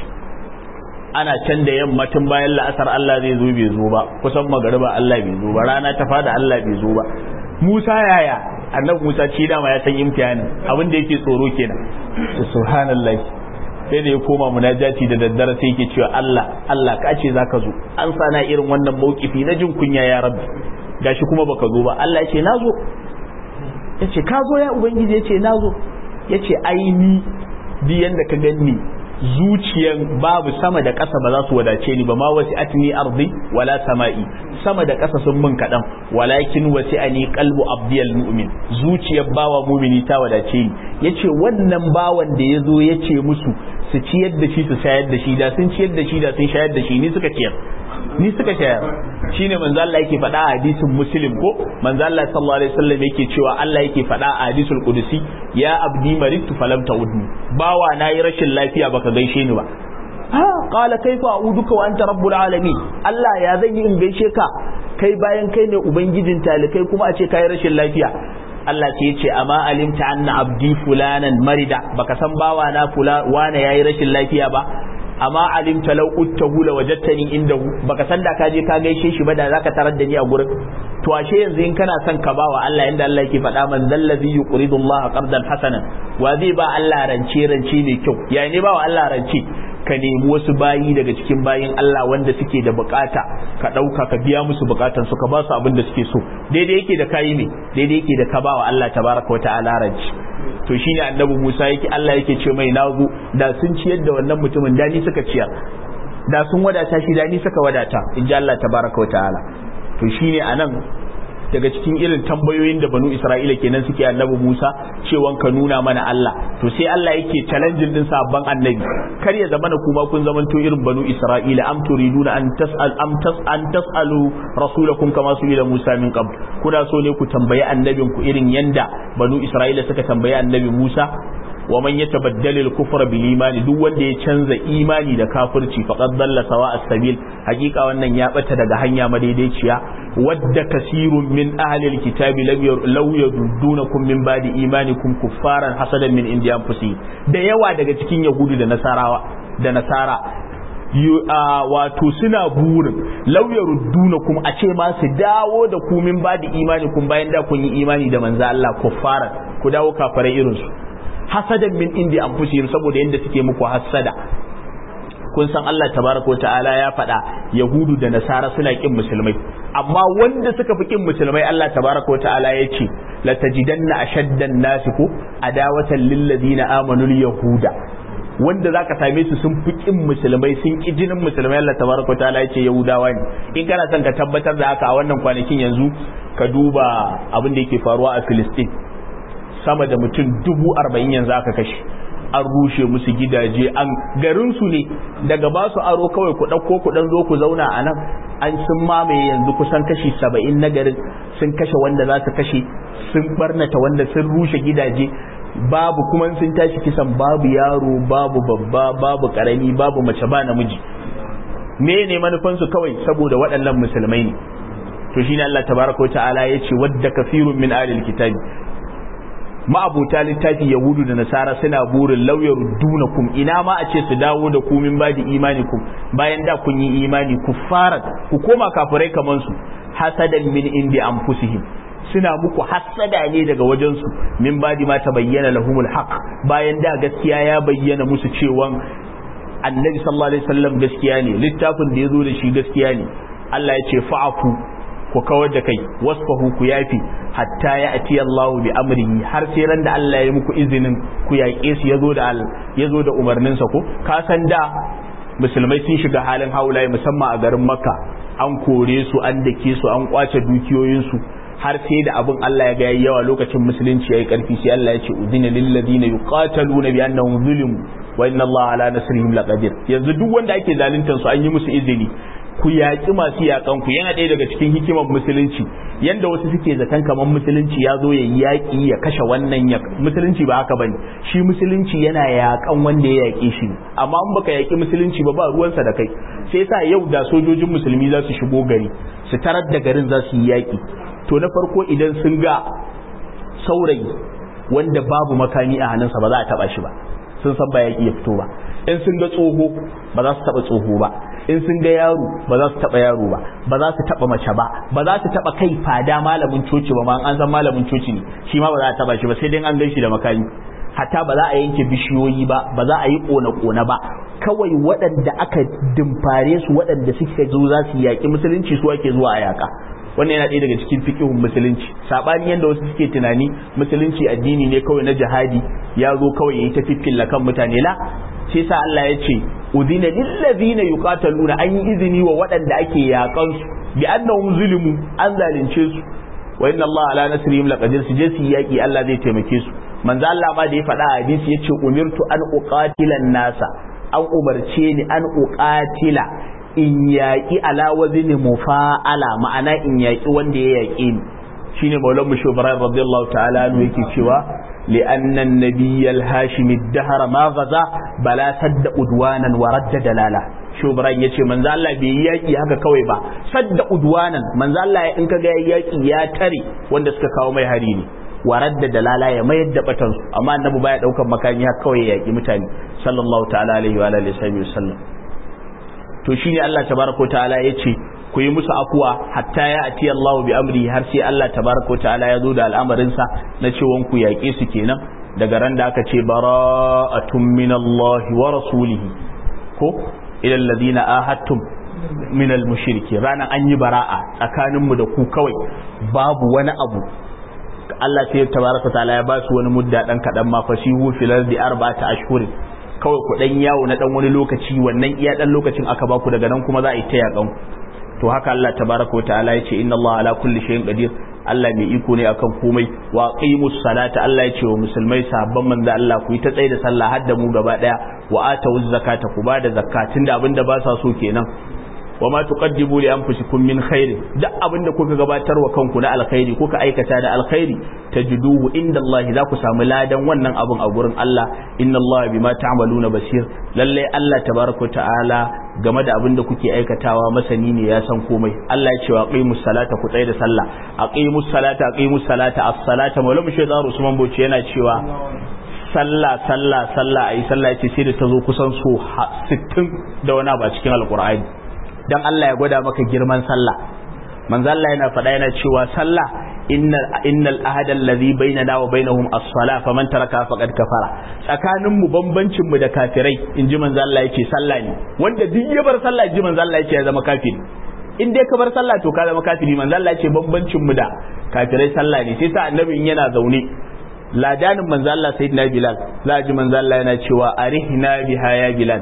ana can da yamma tun bayan la'asar Allah zai zo bai zo ba kusan magariba Allah bai zo ba rana ta fada Allah bai zo ba Musa yaya annabi Musa ci dama ya san imtihanin abin da yake tsoro kenan subhanallahi sai da ya koma munajati da daddare sai yake cewa Allah Allah ka ce zaka zo an sana irin wannan maukifi na jin kunya ya rabbi gashi kuma baka zo ba Allah ya ce na zo ya ce ka zo ya ubangiji ya ce na zo ya ce aini bi yanda ka ganni zuciyan babu sama da ƙasa ba za su wadace ni ba ma wasi atni ardi wala sama'i sama da ƙasa sun mun kaɗan walakin wasi ani qalbu abdiyal mu'min zuciyar bawa mumini ta wadace ni yace wannan bawan da ya zo ya ce musu su ciyar da shi su shayar da shi da sun ciyar da shi da sun shayar da shi ni suka ciyar ni suka shayar shine manzo Allah yake faɗa a hadisin muslim ko manzo Allah sallallahu alaihi wasallam yake cewa Allah yake faɗa a hadisul qudusi ya abdi maritu falam ta'udni bawa nayi rashin lafiya baka gaishe ni ba ha qala kaifa a'uduka wa anta rabbul alamin Allah ya zan yi in gaishe ka kai bayan kai ne ubangijin talikai kuma a ce kai rashin lafiya Allah sai ya ce amma alimta anna abdi fulanan marida baka san bawa na fula wane yayi rashin lafiya ba amma alimta law uttahu la wajadtani indahu baka san da ka je ka gaishe shi ba da zaka tarar da ni a gurin to ashe yanzu in kana son ka bawa Allah inda Allah yake faɗa man dallazi yuqridu Allah qardan hasanan wa zai ba Allah rance rance mai kyau yayi ne bawa Allah rance ka nemi wasu bayi daga cikin bayin Allah wanda suke da bukata ka ɗauka ka biya musu bukatan su ka ba su abin da suke so daidai yake da kayi ne daidai yake da ka bawa Allah tabaraka wa ta'ala ranci to shine annabi Musa yake Allah yake ce mai nazo da sun ciyar da wannan mutumin da ni suka ciyar da sun wadata shi da ni suka wadata in ji Allah tabaraka wa ta'ala to shine anan daga cikin irin tambayoyin da banu Isra'ila kenan suke annabi Musa cewan ka nuna mana Allah to sai Allah yake challenging din sabban annabi kar ya zamana kuma kun zamanto irin banu Isra'ila am turiduna an tas'al am tas an tas'alu rasulakum kama su ila Musa min qabl kuna so ne ku tambayi annabin ku irin yanda banu Isra'ila suka tambayi annabi Musa wa man yatabaddal al-kufra bil imani duk wanda ya canza imani da kafirci faqad dalla sawa as-sabil hakika wannan ya bata daga hanya madaidaiciya wadda kasirun min ahli al-kitabi law yaduddunakum min ba'di imanikum kuffaran hasadan min indi anfusihim da yawa daga cikin yahudu da nasarawa da nasara wato suna burin lauyar duna kuma a ce ma su dawo da ku min ba da imani kun bayan da kun yi imani da manzo Allah kuffaran ku dawo kafarai irin su hasadan min indi anfusihim saboda yanda suke muku hasada kun san Allah tabaraka wa ta'ala ya faɗa yahudu da nasara suna kin musulmai amma wanda suka fi kin musulmai Allah tabaraka wa ta'ala ya ce la tajidanna ashaddan nasi ko adawatan lil ladina amanu yahuda wanda zaka same su sun fi kin musulmai sun ki jinin musulmai Allah tabaraka ta'ala ya ce yahudawa ne in kana son ka tabbatar da haka a wannan kwanakin yanzu ka duba abin da yake faruwa a Filistin sama da mutum dubu arba'in yanzu aka kashe an rushe musu gidaje an garin su ne daga ba su aro kawai ku ɗauko ku ɗan zo ku zauna a nan an sun mamaye yanzu kusan kashi saba'in na garin sun kashe wanda za su kashe sun barnata wanda sun rushe gidaje babu kuma sun tashi kisan babu yaro babu babba babu karami babu mace ba namiji me ne manufansu kawai saboda waɗannan musulmai ne to shine Allah tabaraka wa ta'ala yace wadda kafirun min alil kitabi ma'abuta littafi yahudu da nasara suna burin lauyar dunakum ina ma a ce su dawo da ku min badi imanikum bayan da kun yi imani ku fara ku koma kafirai kaman su hasadan min indi anfusihim suna muku hasada ne daga wajensu min badi ma ta bayyana lahumul haq bayan da gaskiya ya bayyana musu cewa annabi sallallahu alaihi wasallam gaskiya ne littafin da ya zo da shi gaskiya ne Allah ya ce fa'afu ku kawar da kai wasfahu ku yafi hatta ya ati Allah bi amrihi har sai ran da Allah ya muku izinin ku yaƙe su yazo da yazo da umarnin sa ko ka san da musulmai sun shiga halin haulaye musamman a garin Makka an kore su an dake su an kwace dukiyoyin su har sai da abin Allah ya ga yawa lokacin musulunci yayi karfi sai Allah ya ce udina lil ladina yuqataluna bi annahum zulimu wa inna Allah ala nasrihim laqadir yanzu duk wanda ake zaluntar su an yi musu izini ku yaƙi masu yaƙan ku yana ɗaya daga cikin hikimar musulunci yanda wasu suke zaton kamar musulunci ya zo ya yi yaƙi ya kashe wannan ya musulunci ba haka bane shi musulunci yana yaƙan wanda ya yaƙe shi amma in baka yaƙi musulunci ba ba ruwansa da kai sai yasa yau da sojojin musulmi za su shigo gari su tarar da garin za su yi yaƙi to na farko idan sun ga saurayi wanda babu makami a hannunsa ba za a taba shi ba sun san ba yaƙi ya fito ba in sun ga tsoho ba za su taba tsoho ba in sun ga yaro ba za su taba yaro ba ba za su taba mace ba ba za su taba kai fada malamin coci ba ma an san malamin coci ne shi ma ba za a taba shi ba sai dai an gan shi da makami hatta ba za a yanke bishiyoyi ba ba za a yi kona-kona ba kawai waɗanda aka dimfare su waɗanda suka zo za su yaƙi musulunci su ake zuwa a yaƙa wannan yana ɗaya daga cikin fiƙihun musulunci saɓani yadda wasu suke tunani musulunci addini ne kawai na jihadi ya zo kawai yayi ta fiffilla kan mutane la sai sa Allah ya ce udina lillazina yuqataluna an yi izini wa waɗanda ake yaƙan su bi annahum zulimu an zalunce su wa inna Allah ala nasrihim laqadir su je su yaƙi Allah zai taimake su manzo Allah ma da ya faɗa a hadisi yace umirtu an uqatila nasa an umarce ni an uqatila in yaƙi ala wazni mufa'ala ma'ana in yaƙi wanda ya yaƙi ni shine maulan mu shubran radiyallahu ta'ala anhu yake cewa li anna an-nabiy al-hashim ad-dahr ma ghaza bala sadda udwanan wa radda dalala shubran yace manzo Allah bai yi yaƙi haka kawai ba sadda udwanan manzo Allah in kaga yaƙi ya tare wanda suka kawo mai hari ne warar da dalala ya mayar da batan su amma annabi baya daukan makami haka kawai ya yaki mutane sallallahu ta'ala alaihi wa alihi wasallam to shine Allah tabaraka ta'ala yace ku yi musu afuwa hatta ya ati Allah bi amri har sai Allah tabaraka ta'ala ya zo da al'amarin sa na cewa ku yaƙe su kenan daga ran da aka ce bara'atun min Allah wa rasulihi ko ila alladhina ahadtum min al-mushriki ranan an yi bara'a tsakaninmu da ku kawai babu wani abu Allah sai tabaraka ta'ala ya ba su wani mudda dan kadan ma fasihu fil ardi arba'ata ashhurin kawai ku dan yawo na dan wani lokaci wannan iya dan lokacin aka ba ku daga nan kuma za a yi ta yakan to haka Allah tabaraka ta'ala ya ce inna Allah ala kulli shay'in qadir Allah mai iko ne akan komai wa qimus salata Allah ya ce wa musulmai sahabban manzo Allah ku yi ta tsaye da sallah har da mu gaba daya wa atawuz zakata ku ba da zakatin da abinda ba sa so kenan wa ma tuqaddimu li anfusikum min khair duk abinda kuka gabatar wa kanku na alkhairi kuka aikata da alkhairi tajiduhu inda Allah za ku samu ladan wannan abun a gurin Allah inna Allah bima ta'maluna basir lalle Allah tabaraka ta'ala game da abinda kuke aikatawa masani ne ya san komai Allah ya ce wa aqimus salata ku tsaya da sallah aqimus salata aqimus salata as-salata maulama shaytan Usman Bauchi yana cewa sallah sallah sallah ayi sallah yace sai da ta zo kusan so 60 da wani ba cikin alqur'ani dan Allah ya gwada maka girman sallah manzo Allah yana faɗa yana cewa sallah innal innal ahada allazi bainana wa bainahum as-salah faman taraka faqad kafara tsakanin mu bambancin mu da kafirai inji manzo Allah yake sallah ne wanda duk ya bar sallah inji manzo Allah yake ya zama kafiri in dai ka bar sallah to ka zama kafiri manzo Allah yake bambancin mu da kafirai sallah ne sai sa annabi in yana zaune ladanin manzo Allah sayyidina Bilal za ji manzo Allah yana cewa arihna biha ya Bilal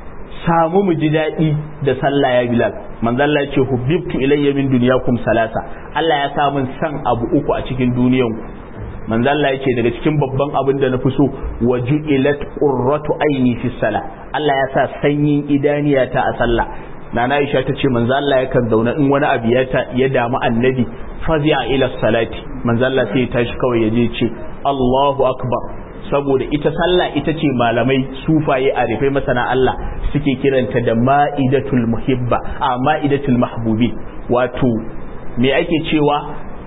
samu mu ji daɗi da sallah ya Bilal manzo Allah ya ce hubbibtu ilayya min dunyakum salasa Allah ya sa min san abu uku a cikin duniyanku manzo Allah ya ce daga cikin babban abin da na fi so wa ju'ilat qurratu aini fi salah Allah ya sa sanyin idaniyata a sallah nana Aisha ta ce manzo Allah yakan zauna in wani abu ya ya damu annabi fazi'a ila salati manzo Allah sai ya tashi kawai ya je ce Allahu akbar saboda ita sallah ita ce malamai sufaye a rufe masana Allah suke kiranta da ma'idatul muhibba a ma'idatul mahbubi wato me ake cewa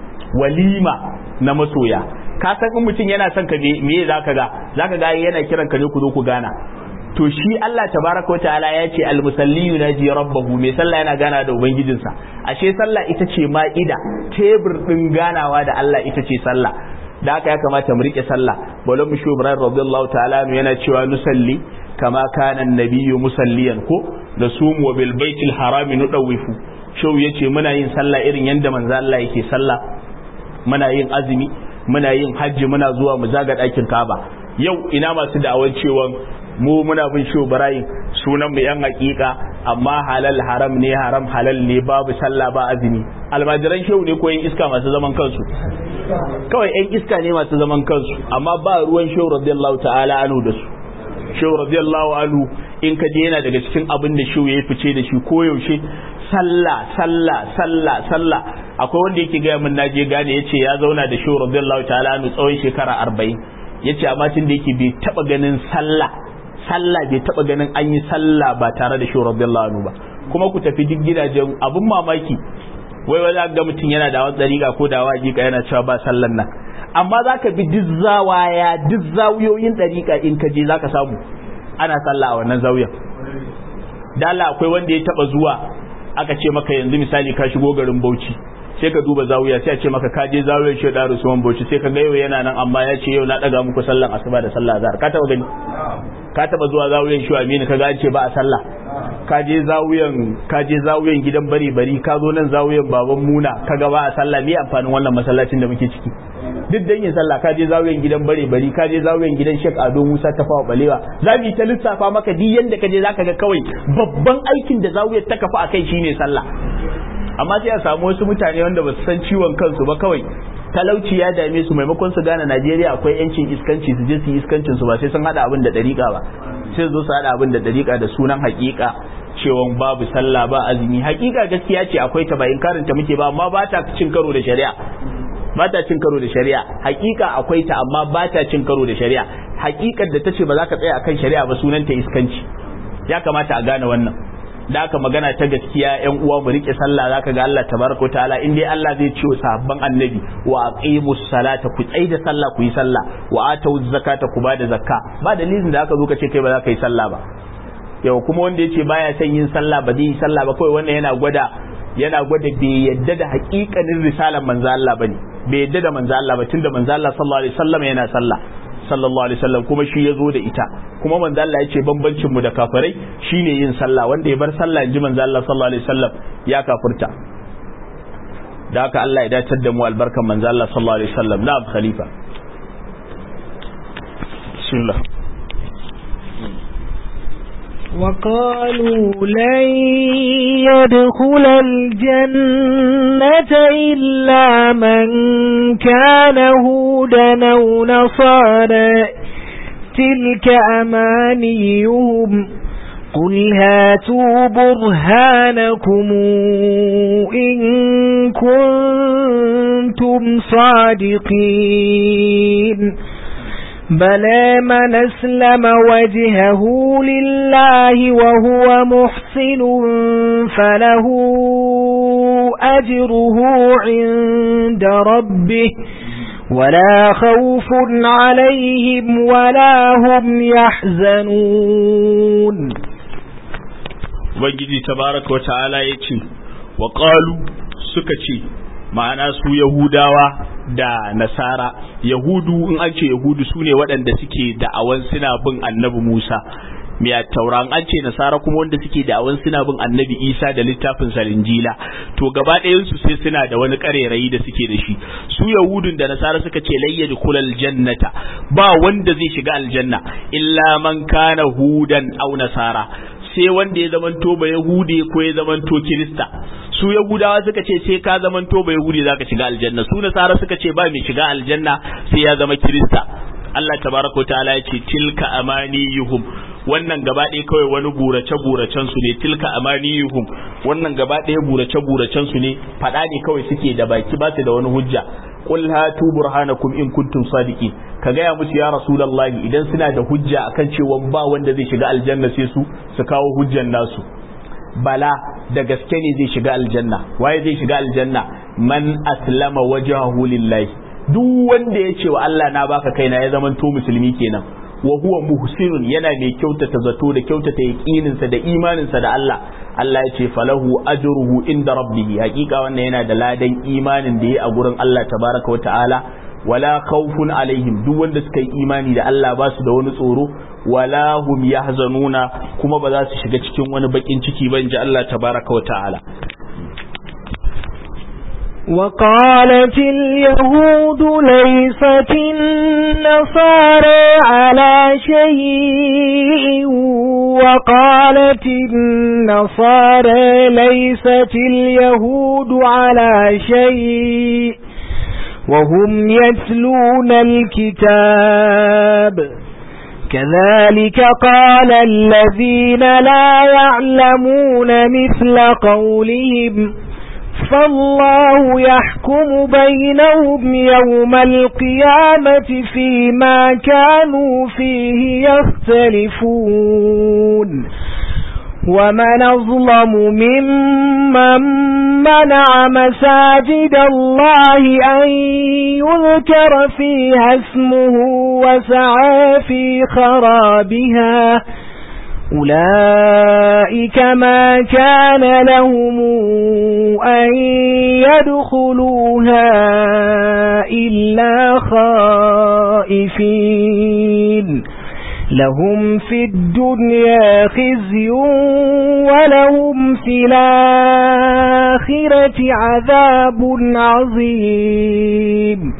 walima na masoya ka san in mutum yana son ka me zaka ga zaka ga yana kiran ka ne ku zo ku gana to shi Allah tabaraka wa ta'ala ya ce almusalli yunaji rabbahu mai sallah yana gana da ubangijinsa ashe sallah ita ce ma'ida tebur din ganawa da Allah ita ce sallah da haka ya kamata mu rike sallah bala mu shu ibrahim radiyallahu ta'ala yana cewa nusalli kama kana annabiyyu musalliyan ko da sumu wa bil baitil harami nudawifu shau yace muna yin sallah irin yanda manzo Allah yake sallah muna yin azumi muna yin hajji muna zuwa mu zaga ɗakin Ka'aba yau ina masu da'awar cewa mu muna bin shi Ibrahim sunan mu yan hakika amma halal haram ne haram halal ne babu sallah ba azumi almajiran shehu ne ko yan iska masu zaman kansu kawai yan iska ne masu zaman kansu amma ba ruwan shehu radiyallahu ta'ala anhu da su shehu radiyallahu anhu in ka je yana daga cikin abin da shehu ya fice da shi koyaushe sallah sallah sallah sallah akwai wanda yake gaya min naje gane yace ya zauna da shehu radiyallahu ta'ala anhu tsawon shekara 40 yace amma tun da yake bai taba ganin sallah sallah bai taba ganin an yi sallah ba tare da shehu radiyallahu anhu ba kuma ku tafi duk gidajen abun mamaki wai wai ga mutum yana da wani dariƙa ko da wajiƙa yana cewa ba sallan nan amma zaka bi duk zawaya duk zawiyoyin dariƙa in ka je zaka samu ana sallah a wannan zawiyan dala akwai wanda ya taba zuwa aka ce maka yanzu misali ka shigo garin Bauchi sai ka duba zawiya sai a ce maka ka je zawiyar shi da Usman Bauchi sai ka ga yau yana nan amma ya ce yau na daga muku sallan asuba da sallah azhar ka taba gani ka taba zuwa zawiyar shi Aminu ka ga an ce ba a sallah ka je zawiyan ka je zawiyan gidan bari bari ka zo nan zawiyan baban Muna ka ga ba a sallah me amfanin wannan masallacin da muke ciki duk dan yin sallah ka je zawiyan gidan bare bari ka je zawiyan gidan Sheikh Ado Musa Tafawa Balewa za mu ta lissafa maka duk yanda ka je zaka ga kawai babban aikin da zawiyar ta kafa akai shine sallah amma sai a samu wasu mutane wanda ba su san ciwon kansu ba kawai talauci ya dame su maimakon su gane Najeriya akwai yancin iskanci su je su yi iskancin su ba sai sun hada abin da dariƙa ba sai su zo su hada abin da dariƙa da sunan haƙiƙa cewa babu sallah ba azumi haƙiƙa gaskiya ce akwai ta ba inkarin ta muke ba amma ba ta cin karo da shari'a ba ta cin karo da shari'a haƙiƙa akwai ta amma ba ta cin karo da shari'a haƙiƙar da ta ce ba za ka tsaya akan shari'a ba sunan ta iskanci ya kamata a gane wannan da aka magana ta gaskiya yan uwa mu rike sallah zaka ga Allah tabaraka wa ta'ala in dai Allah zai ce sahabban annabi wa aqimus salata ku tsai da sallah ku yi sallah wa atau zakata ku bada zakka ba dalilin da aka zo ka ce kai ba za ka yi sallah ba yau kuma wanda yace baya son yin sallah ba zai yi sallah ba kawai wannan yana gwada yana gwada bai yadda da haƙiƙanin risalar manzo Allah bane bai yadda da manzo Allah ba tunda manzo Allah sallallahu alaihi wasallam yana sallah sallallahu alaihi wasallam kuma shi ya zo da ita kuma manzo Allah ya ce bambancin mu da kafirai shine yin sallah wanda ya bar sallah inji manzo Allah sallallahu alaihi wasallam ya kafirta da haka Allah ya dacar da mu albarkan manzo Allah sallallahu alaihi wasallam na'am khalifa bismillah وقالوا لن يدخل الجنة إلا من كان هودا أو نصارى تلك أمانيهم قل هاتوا برهانكم إن كنتم صادقين بلى من أسلم وجهه لله وهو محسن فله أجره عند ربه ولا خوف عليهم ولا هم يحزنون ubangiji tabaraka wa ta'ala ya ce wa qalu suka ce ma'ana su yahudawa da nasara yahudu in an ce yahudu su ne waɗanda suke da'awan suna bin annabi musa mai tauran an ce nasara kuma wanda suke da awan suna bin annabi isa da littafin salinjila to gaba ɗayan su sai suna da wani ƙarerayi da suke da shi su yahudun da nasara suka ce layyad kulal jannata ba wanda zai shiga aljanna illa man kana hudan aw nasara sai wanda ya zamanto ba yahude ko ya zamanto kirista su yahudawa suka ce sai ka zamanto ba yahudi zaka shiga aljanna su nasara suka ce ba mai shiga aljanna sai ya zama kirista Allah tabaraka ta'ala ya ce tilka amaniyuhum wannan gaba ɗaya kawai wani burace buracen su ne tilka amaniyuhum wannan gaba ɗaya burace buracen su ne faɗa ne kawai suke da baki ba su da wani hujja qul hatu burhanakum in kuntum sadiqin ka gaya musu ya rasulullahi idan suna da hujja akan cewa ba wanda zai shiga aljanna sai su su kawo hujjan nasu bala da gaske ne zai shiga aljanna waye zai shiga aljanna man aslama wajhahu lillahi duk wanda ya ce wa Allah na baka kaina ya zaman to musulmi kenan wa huwa muhsinun yana mai kyautata zato da kyautata yaqininsa da imaninsa da Allah Allah ya ce falahu ajruhu inda rabbihi hakika wannan yana da ladan imanin da yayi a gurin Allah tabaraka wa ta'ala wala khawfun alaihim duk wanda suka yi imani da Allah ba su da wani tsoro wala hum yahzanuna kuma ba za su shiga cikin wani bakin ciki ba inji Allah tabaraka wa ta'ala وقالت اليهود ليست النصارى على شيء وقالت النصارى ليست اليهود على شيء وهم يتلون الكتاب كذلك قال الذين لا يعلمون مثل قولهم فالله يحكم بينهم يوم القيامة فيما كانوا فيه يختلفون ومن أظلم ممن منع مساجد الله أن يذكر فيها اسمه وسعى في خرابها أولئك ما كان لهم أن يدخلوها إلا خائفين لهم في الدنيا خزي ولهم في الآخرة عذاب عظيم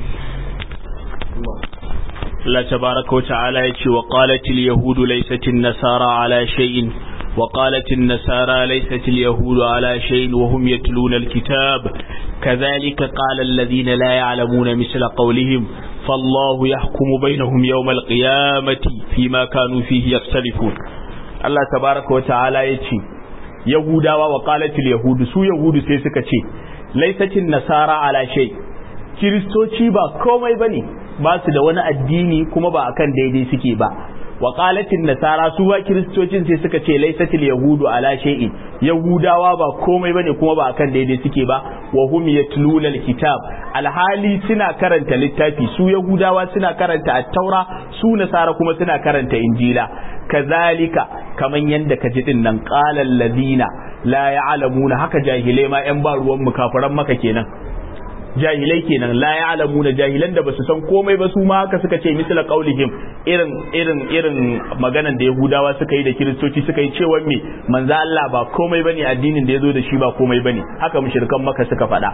Allah tabaraka wa ta'ala ya ce wa qalatil yahudu laysatin nasara ala shay'in wa qalatin nasara laysatil yahudu ala shay'in wa hum yatluna alkitab kadhalika qala alladhina la ya'lamuna misla qawlihim fallahu yahkumu bainahum yawm alqiyamati fima kanu fihi yakhtalifun Allah tabaraka wa ta'ala ya ce yahudawa wa qalatil yahudu su yahudu sai suka ce laysatin nasara ala shay kiristoci ba komai bane ba su da wani addini kuma ba akan daidai suke ba wa qalatin nasara su ba kiristocin sai suka ce laisatil yahudu ala shay'in yahudawa ba komai bane kuma ba akan daidai suke ba wa hum yatluna alkitab alhali suna karanta littafi su yahudawa suna karanta at-taura su nasara kuma suna karanta injila kazalika kaman yanda ka ji din nan qala alladhina la ya'lamuna haka jahilai ma yan ba ruwan mu kafiran maka kenan jahilai kenan la ya'lamuna jahilan da basu san komai ba su ma haka suka ce misla qaulihim irin irin irin maganan da yahudawa suka yi da kiristoci suka yi cewa me manzo Allah ba komai bane addinin da yazo da shi ba komai bane haka mushrikan maka suka faɗa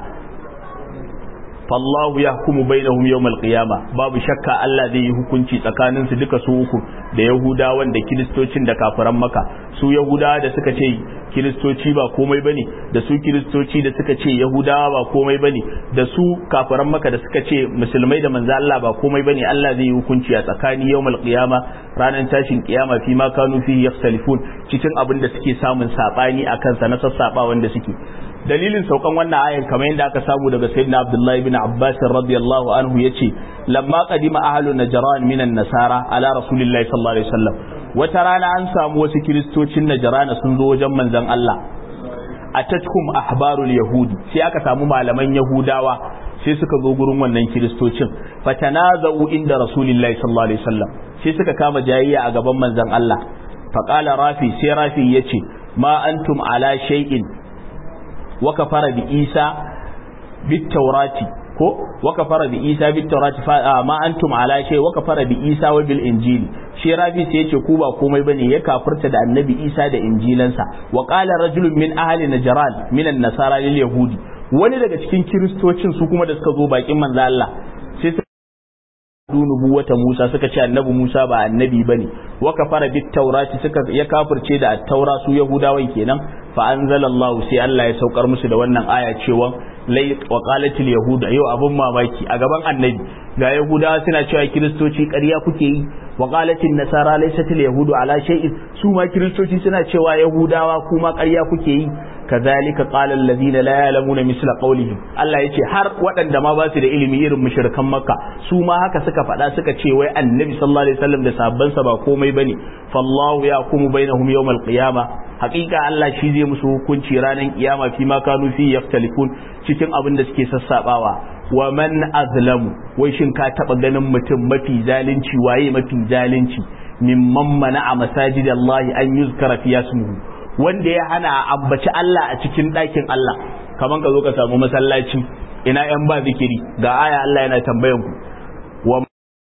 fallahu yahkumu bainahum yawmal qiyama babu shakka Allah zai yi hukunci tsakanin su duka su uku da yahudawan da kiristocin da kafiran maka su yahudawa da suka ce kiristoci ba komai bane da su kiristoci da suka ce yahudawa ba komai bane da su kafiran maka da suka ce musulmai da manzo Allah ba komai bane Allah zai yi hukunci a tsakani yawmal qiyama ranar tashin kiyama fi ma kanu fi yakhtalifun cikin abin da suke samun sabani akan sa na sassaba wanda suke dalilin saukan wannan ayan kamar yadda aka samu daga sayyidina Abdullahi bin Abbas radiyallahu anhu yace lamma qadima ahlu najran minan nasara ala rasulillahi sallallahu alaihi wasallam wata rana an samu wasu kiristocin najran sun zo wajen manzon Allah atatkum ahbarul yahudi sai aka samu malaman yahudawa sai suka zo gurin wannan kiristocin fatanazau inda rasulillahi sallallahu alaihi wasallam sai suka kama jayayya a gaban manzon Allah faqala rafi sai rafi yace ma antum ala shay'in wa kafara bi isa bit taurati ko wa kafara bi isa bit tawrati fa ma antum ala shay wa kafara bi isa wa bil injili shi rabi sai yace ku ba komai bane ya kafirta da annabi isa da injilansa wa qala rajulun min ahli najran min an-nasara lil yahudi wani daga cikin kiristocin su kuma da suka zo bakin manzo Allah sai nubuwata Musa suka ce annabi Musa ba annabi bane wa kafara bit taurati suka ya kafirce da at-taura su yahudawan kenan fa anzalallahu sai Allah ya saukar musu da wannan aya cewa lai wa qalatil yahuda yau abun mamaki a gaban annabi ga yahudawa suna cewa kiristoci ƙarya kuke yi wa qalatil nasara laysatil yahudu ala shay'in su ma kiristoci suna cewa yahudawa kuma ƙarya kuke yi kazalika qala allazina la ya'lamuna misla qawlihim Allah yace har waɗanda ma ba su da ilimi irin mushrikan makka su ma haka suka faɗa suka ce wai annabi sallallahu alaihi wasallam da sabban sa ba komai bane fallahu yahkumu bainahum yawmal qiyama haƙiƙa Allah shi zai musu hukunci ranar kiyama fi ma kanu fi yaftalifun cikin abin da suke sassabawa wa man azlamu wai shin ka taba ganin mutum mafi zalunci waye mafi zalunci mimman mana a masajidallahi an yuzkara fi yasmuhu wanda ya hana ambaci Allah a cikin ɗakin Allah kaman ka zo ka samu masallaci ina yan ba zikiri ga aya Allah yana tambayan ku wa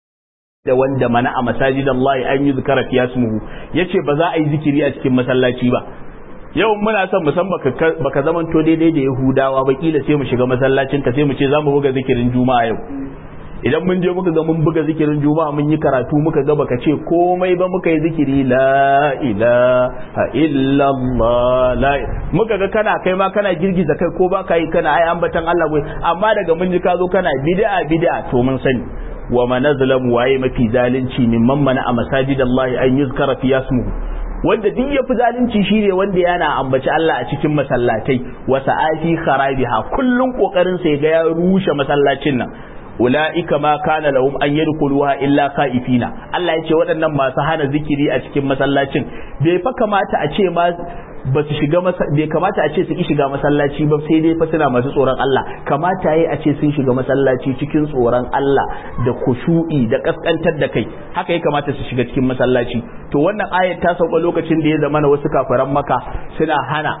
da wanda mana a masajidan Allah an yi zikara fi yasmuhu yace ba za a yi zikiri a cikin masallaci ba yau muna son mu san baka baka zamanto daidai da Yahudawa ba kila sai mu shiga masallacin ka sai mu ce za mu buga zikirin Juma'a yau idan mun je muka ga mun buga zikirin juma'a mun yi karatu muka ga baka ce komai ba muka yi zikiri la ilaha illallah la muka ga kana kai ma kana girgiza kai ko baka yi kana ai ambatan Allah bai amma daga mun ji ka zo kana bid'a bid'a to mun sani wa man azlamu waye mafi zalunci mimman mana a masajidallahi an yuzkara fi yasmuhu wanda duk ya fi zalunci shine wanda yana ambaci Allah a cikin masallatai wa sa'ati kharabiha kullun kokarin sa ya ga ya rushe masallacin nan ula'ika ma kana lahum an yadkhuluha illa khaifina Allah ya ce waɗannan masu hana zikiri a cikin masallacin bai fa kamata a ce ma ba su shiga bai kamata a ce su ki shiga masallaci ba sai dai fa suna masu tsoron Allah kamata yayi a ce sun shiga masallaci cikin tsoron Allah da kushu'i da kaskantar da kai haka ya kamata su shiga cikin masallaci to wannan ayat ta sauka lokacin da ya zama na wasu kafiran maka suna hana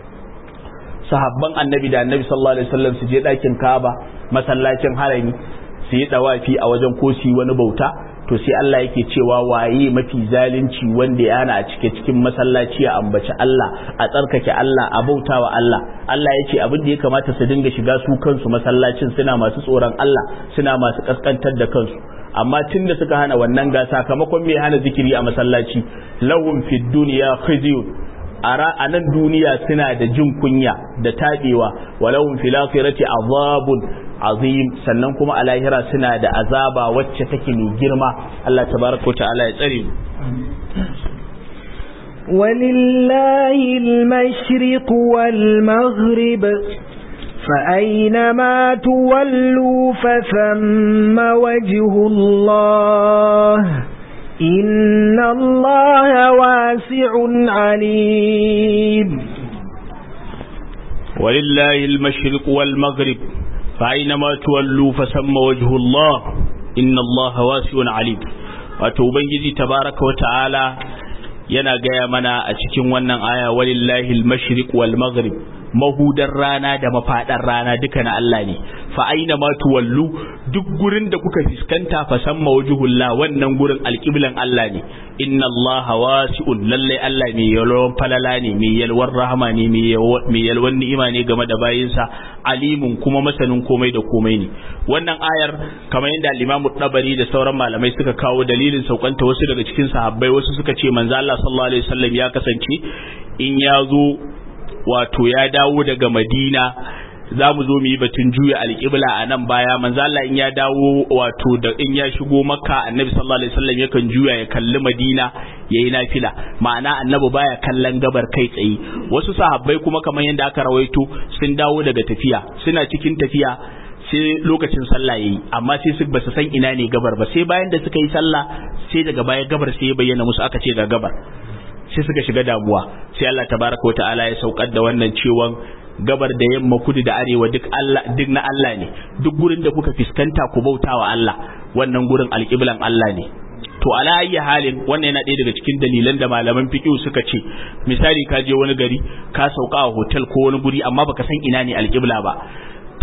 sahabban annabi da annabi sallallahu alaihi wasallam su je ɗakin Kaaba masallacin harami su yi dawafi a wajen ko su yi wani bauta to sai Allah yake cewa waye mafi zalunci wanda yana a cike cikin masallaci a ambaci Allah a tsarkake Allah a bautawa Allah Allah ya ce abin da ya kamata su dinga shiga su kansu masallacin suna masu tsoron Allah suna masu kaskantar da kansu amma tun da suka hana wannan ga sakamakon mai hana zikiri a masallaci lahum fid dunya khizyun a nan duniya suna da jin kunya da taɓewa walahum fil akhirati azabun azim sannan kuma a lahira suna da azaba wacce take mai girma Allah tabaraka wa ta'ala ya tsare mu ولله المشرق والمغرب فأينما تولوا فثم وجه الله إن الله واسع عليم ولله المشرق والمغرب فأينما تولوا فثم وجه الله إن الله واسع عليم wato ubangiji tabaraka wata'ala yana gaya mana a cikin wannan aya walillahi al-mashriq wal maghrib mahudar rana da mafadar rana duka na Allah ne fa aina ma tuwallu duk gurin da kuka fiskanta fa samma wajhullah wannan gurin alqiblan Allah ne inna Allah wasi'un lalle Allah mai yalwan falala ne mai yalwar rahama ne mai yalwan ni'ima ne game da bayinsa alimun kuma masanin komai da komai ne wannan ayar kamar yadda al-Imam Tabari da sauran malamai suka kawo dalilin saukanta wasu daga cikin sahabbai wasu suka ce manzo Allah sallallahu alaihi wasallam ya kasance in ya zo wato ya dawo daga Madina za mu zo mu yi batun juya alƙibla a nan baya manzo Allah in ya dawo wato da in ya shigo makka annabi sallallahu alaihi wasallam yakan juya ya kalli madina yayi nafila ma'ana annabi baya kallon gabar kai tsaye wasu sahabbai kuma kamar yadda aka rawaito sun dawo daga tafiya suna cikin tafiya sai lokacin sallah yayi amma sai su basu san ina ne gabar ba sai bayan da suka yi sallah sai daga baya gabar sai ya bayyana musu aka ce ga gabar sai suka shiga damuwa sai Allah tabaraka wa ta'ala ya saukar da wannan cewan gabar da yamma kudu da arewa duk Allah duk na Allah ne duk gurin da kuka fiskanta ku bautawa Allah wannan gurin alƙiblan Allah ne to ala ayyi halin wannan yana ɗaya daga cikin dalilan da malaman fiqh suka ce misali ka je wani gari ka sauka a hotel ko wani guri amma baka san ina ne alƙibla ba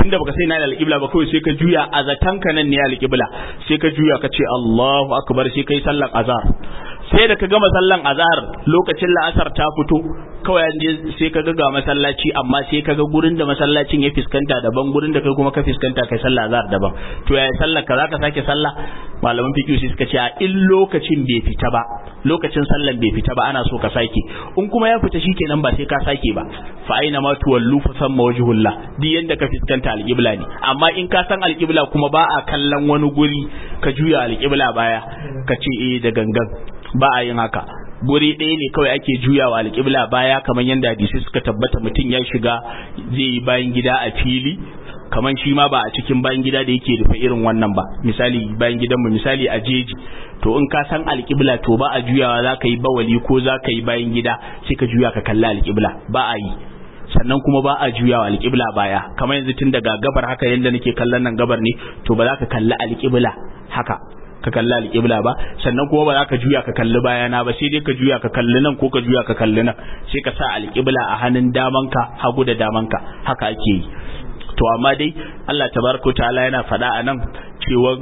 tunda baka sai na alƙibla ba kawai sai ka juya a zatanka nan ne alƙibla sai ka juya ka ce Allahu akbar sai kai sallan azhar sai da ka gama sallan azhar lokacin la'asar ta fito kawai an je sai ka ga masallaci amma sai ka ga gurin da masallacin ya fiskanta daban gurin da kai kuma ka fiskanta kai sallah azhar daban to yaya sallar ka zaka sake sallah malaman fiqh sai suka ce a in lokacin bai fita ba lokacin sallan bai fita ba ana so ka sake in kuma ya fita shikenan ba sai ka sake ba fa aina ma tuwallu fa samma wajhullah di yanda ka fiskanta alqibla ne amma in ka san alqibla kuma ba a kallon wani guri ka juya alqibla baya ka ce eh da gangan ba a yin haka guri ɗaya ne kawai ake juyawa alƙibla baya kamar yadda hadisi suka tabbata mutum ya shiga zai yi bayan gida a fili kamar shi ma ba a cikin bayan gida da yake rufe irin wannan ba misali bayan gidanmu misali a jeji to in ka san alƙibla to ba a juyawa za ka yi bawali ko za ka yi bayan gida sai ka juya ka kalli alƙibla ba a yi sannan kuma ba a juyawa alƙibla baya kamar yanzu tun daga gabar haka yadda nake kallon nan gabar ne to ba za ka kalli alƙibla haka ka kalli alƙibla ba sannan kuma ba za ka juya ka kalli bayana ba sai dai ka juya ka kalli nan ko ka juya ka kalli nan sai ka sa alƙibla a hannun damanka hagu da damanka haka ake yi to amma dai Allah tabaraka ta'ala yana faɗa a nan cewa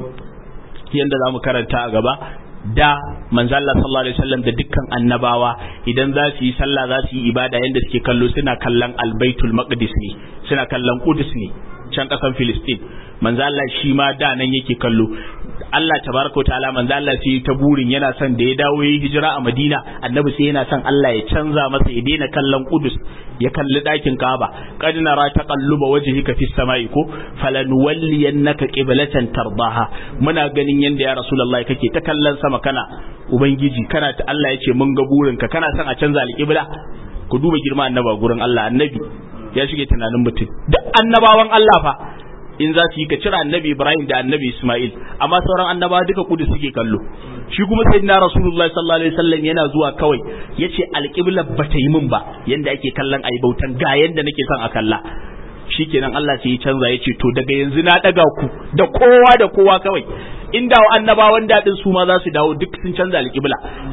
yanda za mu karanta a gaba da manzo Allah sallallahu alaihi wasallam da dukkan annabawa idan za su yi sallah za su yi ibada yanda suke kallo suna kallon albaitul maqdis ne suna kallon qudus ne can kasan filistin manzo Allah shi ma da nan yake kallo Allah tabaraka ta'ala manzo Allah sai ta burin yana son da ya dawo yi hijira a Madina annabi sai yana son Allah ya canza masa ya daina kallon Qudus ya kalli dakin Kaaba qad nara taqalluba wajhika fis sama'i ko falanuwalliyannaka qiblatan tardaha muna ganin yanda ya rasulullahi kake ta kallon sama kana ubangiji kana ta Allah yace mun ga burinka kana son a canza alqibla ku duba girma annaba gurin Allah annabi ya shige tunanin mutum duk annabawan Allah fa in za su yi ka cire annabi Ibrahim da annabi Ismail amma sauran annabawa duka kudu suke kallo shi kuma sayyidina Rasulullahi sallallahu alaihi wasallam yana zuwa kawai yace alqibla bata yi min ba yanda ake kallon ayi bautan ga yanda nake son a kalla shikenan Allah sai ya canza yace to daga yanzu na daga ku da kowa da kowa kawai inda annabawan dadin su ma za su dawo duk sun canza alqibla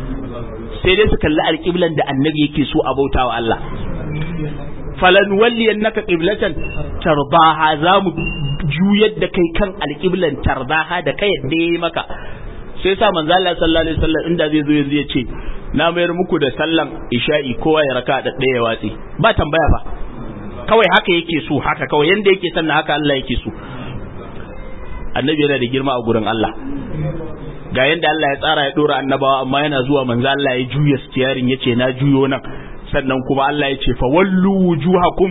sai dai su kalli alqiblan da annabi yake so a bautawa Allah falan walliyannaka qiblatan tardaha zamu juyar da kai kan alqiblan tardaha da kai yadda yayi maka sai sa manzo Allah sallallahu alaihi wasallam inda zai zo yanzu ya ce na mayar muku da sallan isha'i kowa ya raka da ɗaya watsi ba tambaya ba kawai haka yake so haka kawai yanda yake sanna haka Allah yake so annabi yana da girma a gurin Allah ga yanda Allah ya tsara ya dora annabawa amma yana zuwa manzo Allah ya juya stiyarin yace na juyo nan sannan kuma Allah ya ce fa wallu wujuhakum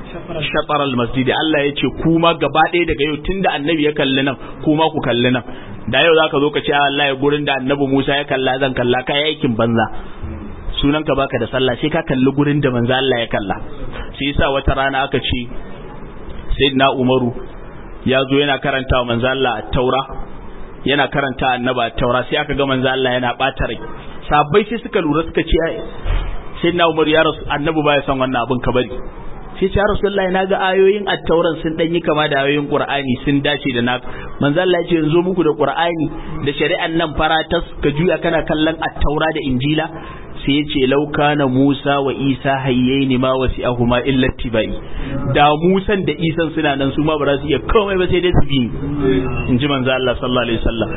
shatar almasjid Allah ya ce kuma gaba ɗaya daga yau tunda annabi ya kalli nan kuma ku kalli nan da yau zaka zo ka ce Allah ya gurin da annabi Musa ya kalla zan kalla kai aikin banza sunan ka baka da sallah sai ka kalli gurin da manzo Allah ya kalla sai yasa wata rana aka ce sayyidina Umaru ya zo yana karanta wa manzo Allah taura yana karanta annaba taura sai aka ga manzo Allah yana bata rai sabai sai suka lura suka ce sai na umar ya rasu annabi baya son wannan abin ka bari sai ce ya rasulullahi na ga ayoyin attauran sun dan yi kama da ayoyin qur'ani sun dace da na manzo Allah ya ce yanzu muku da qur'ani da shari'an nan faratas ka juya kana kallon attaura da injila sai ya ce lau kana Musa wa Isa hayyaini ma wasi'ahuma illa tibai da Musan da Isan suna nan su ma ba za su iya komai ba sai dai su bi in ji manzo Allah sallallahu alaihi wasallam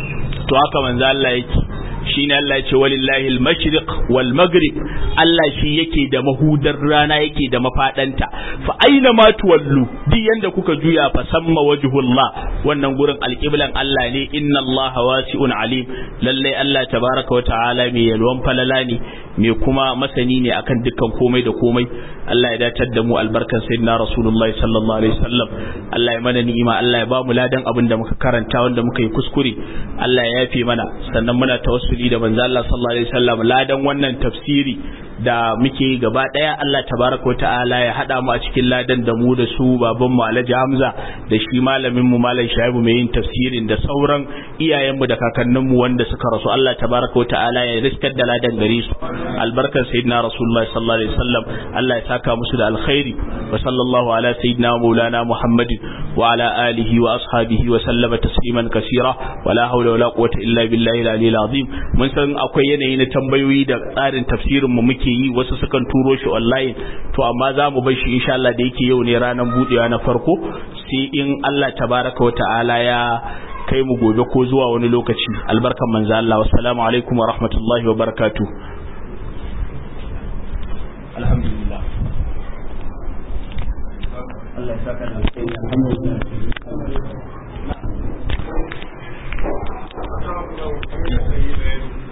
to haka manzo Allah yake shine Allah ya ce walillahi al-mashriq wal maghrib Allah shi yake da mahudar rana yake da mafadanta fa aina ma tuwallu duk yanda kuka juya fa samma wajhullah wannan gurin alqiblan Allah ne inna Allah wasi'un alim lalle Allah tabaraka wa ta'ala mai yalwan falala ne mai kuma masani ne akan dukkan komai da komai Allah ya datar da mu albarkan sayyidina Rasulullah sallallahu alaihi wasallam Allah ya mana ni'ima Allah ya ba mu ladan abin da muka karanta wanda muka yi kuskure Allah ya yafe mana sannan muna tawassuli da manzo Allah sallallahu alaihi wasallam ladan wannan tafsiri da muke yi gaba daya Allah tabaraka wa ta'ala ya hada mu a cikin ladan da mu da su baban mu Alhaji Hamza da shi malamin mu Malam Shaibu mai yin tafsirin da sauran iyayen mu da kakannin mu wanda suka rasu Allah tabaraka wa ta'ala ya riskar da ladan gare su albarkar sayyidina Rasulullah sallallahu alaihi wasallam Allah ya saka musu da alkhairi wa sallallahu ala sayyidina maulana Muhammadin wa ala alihi wa ashabihi wa sallama tasliman kaseera wala hawla wala quwwata illa billahi al-aliyyil azim mun san akwai yanayi na tambayoyi da tsarin tafsirin mu muke yi wasu sukan turo shi online to amma za mu bar shi insha Allah da yake yau ne ranar budewa na farko sai in Allah tabaraka wa ta'ala ya kai mu gobe ko zuwa wani lokaci albarkan manzo Allah wassalamu alaikum wa rahmatullahi wa barakatuh alhamdulillah Allah ya saka da alheri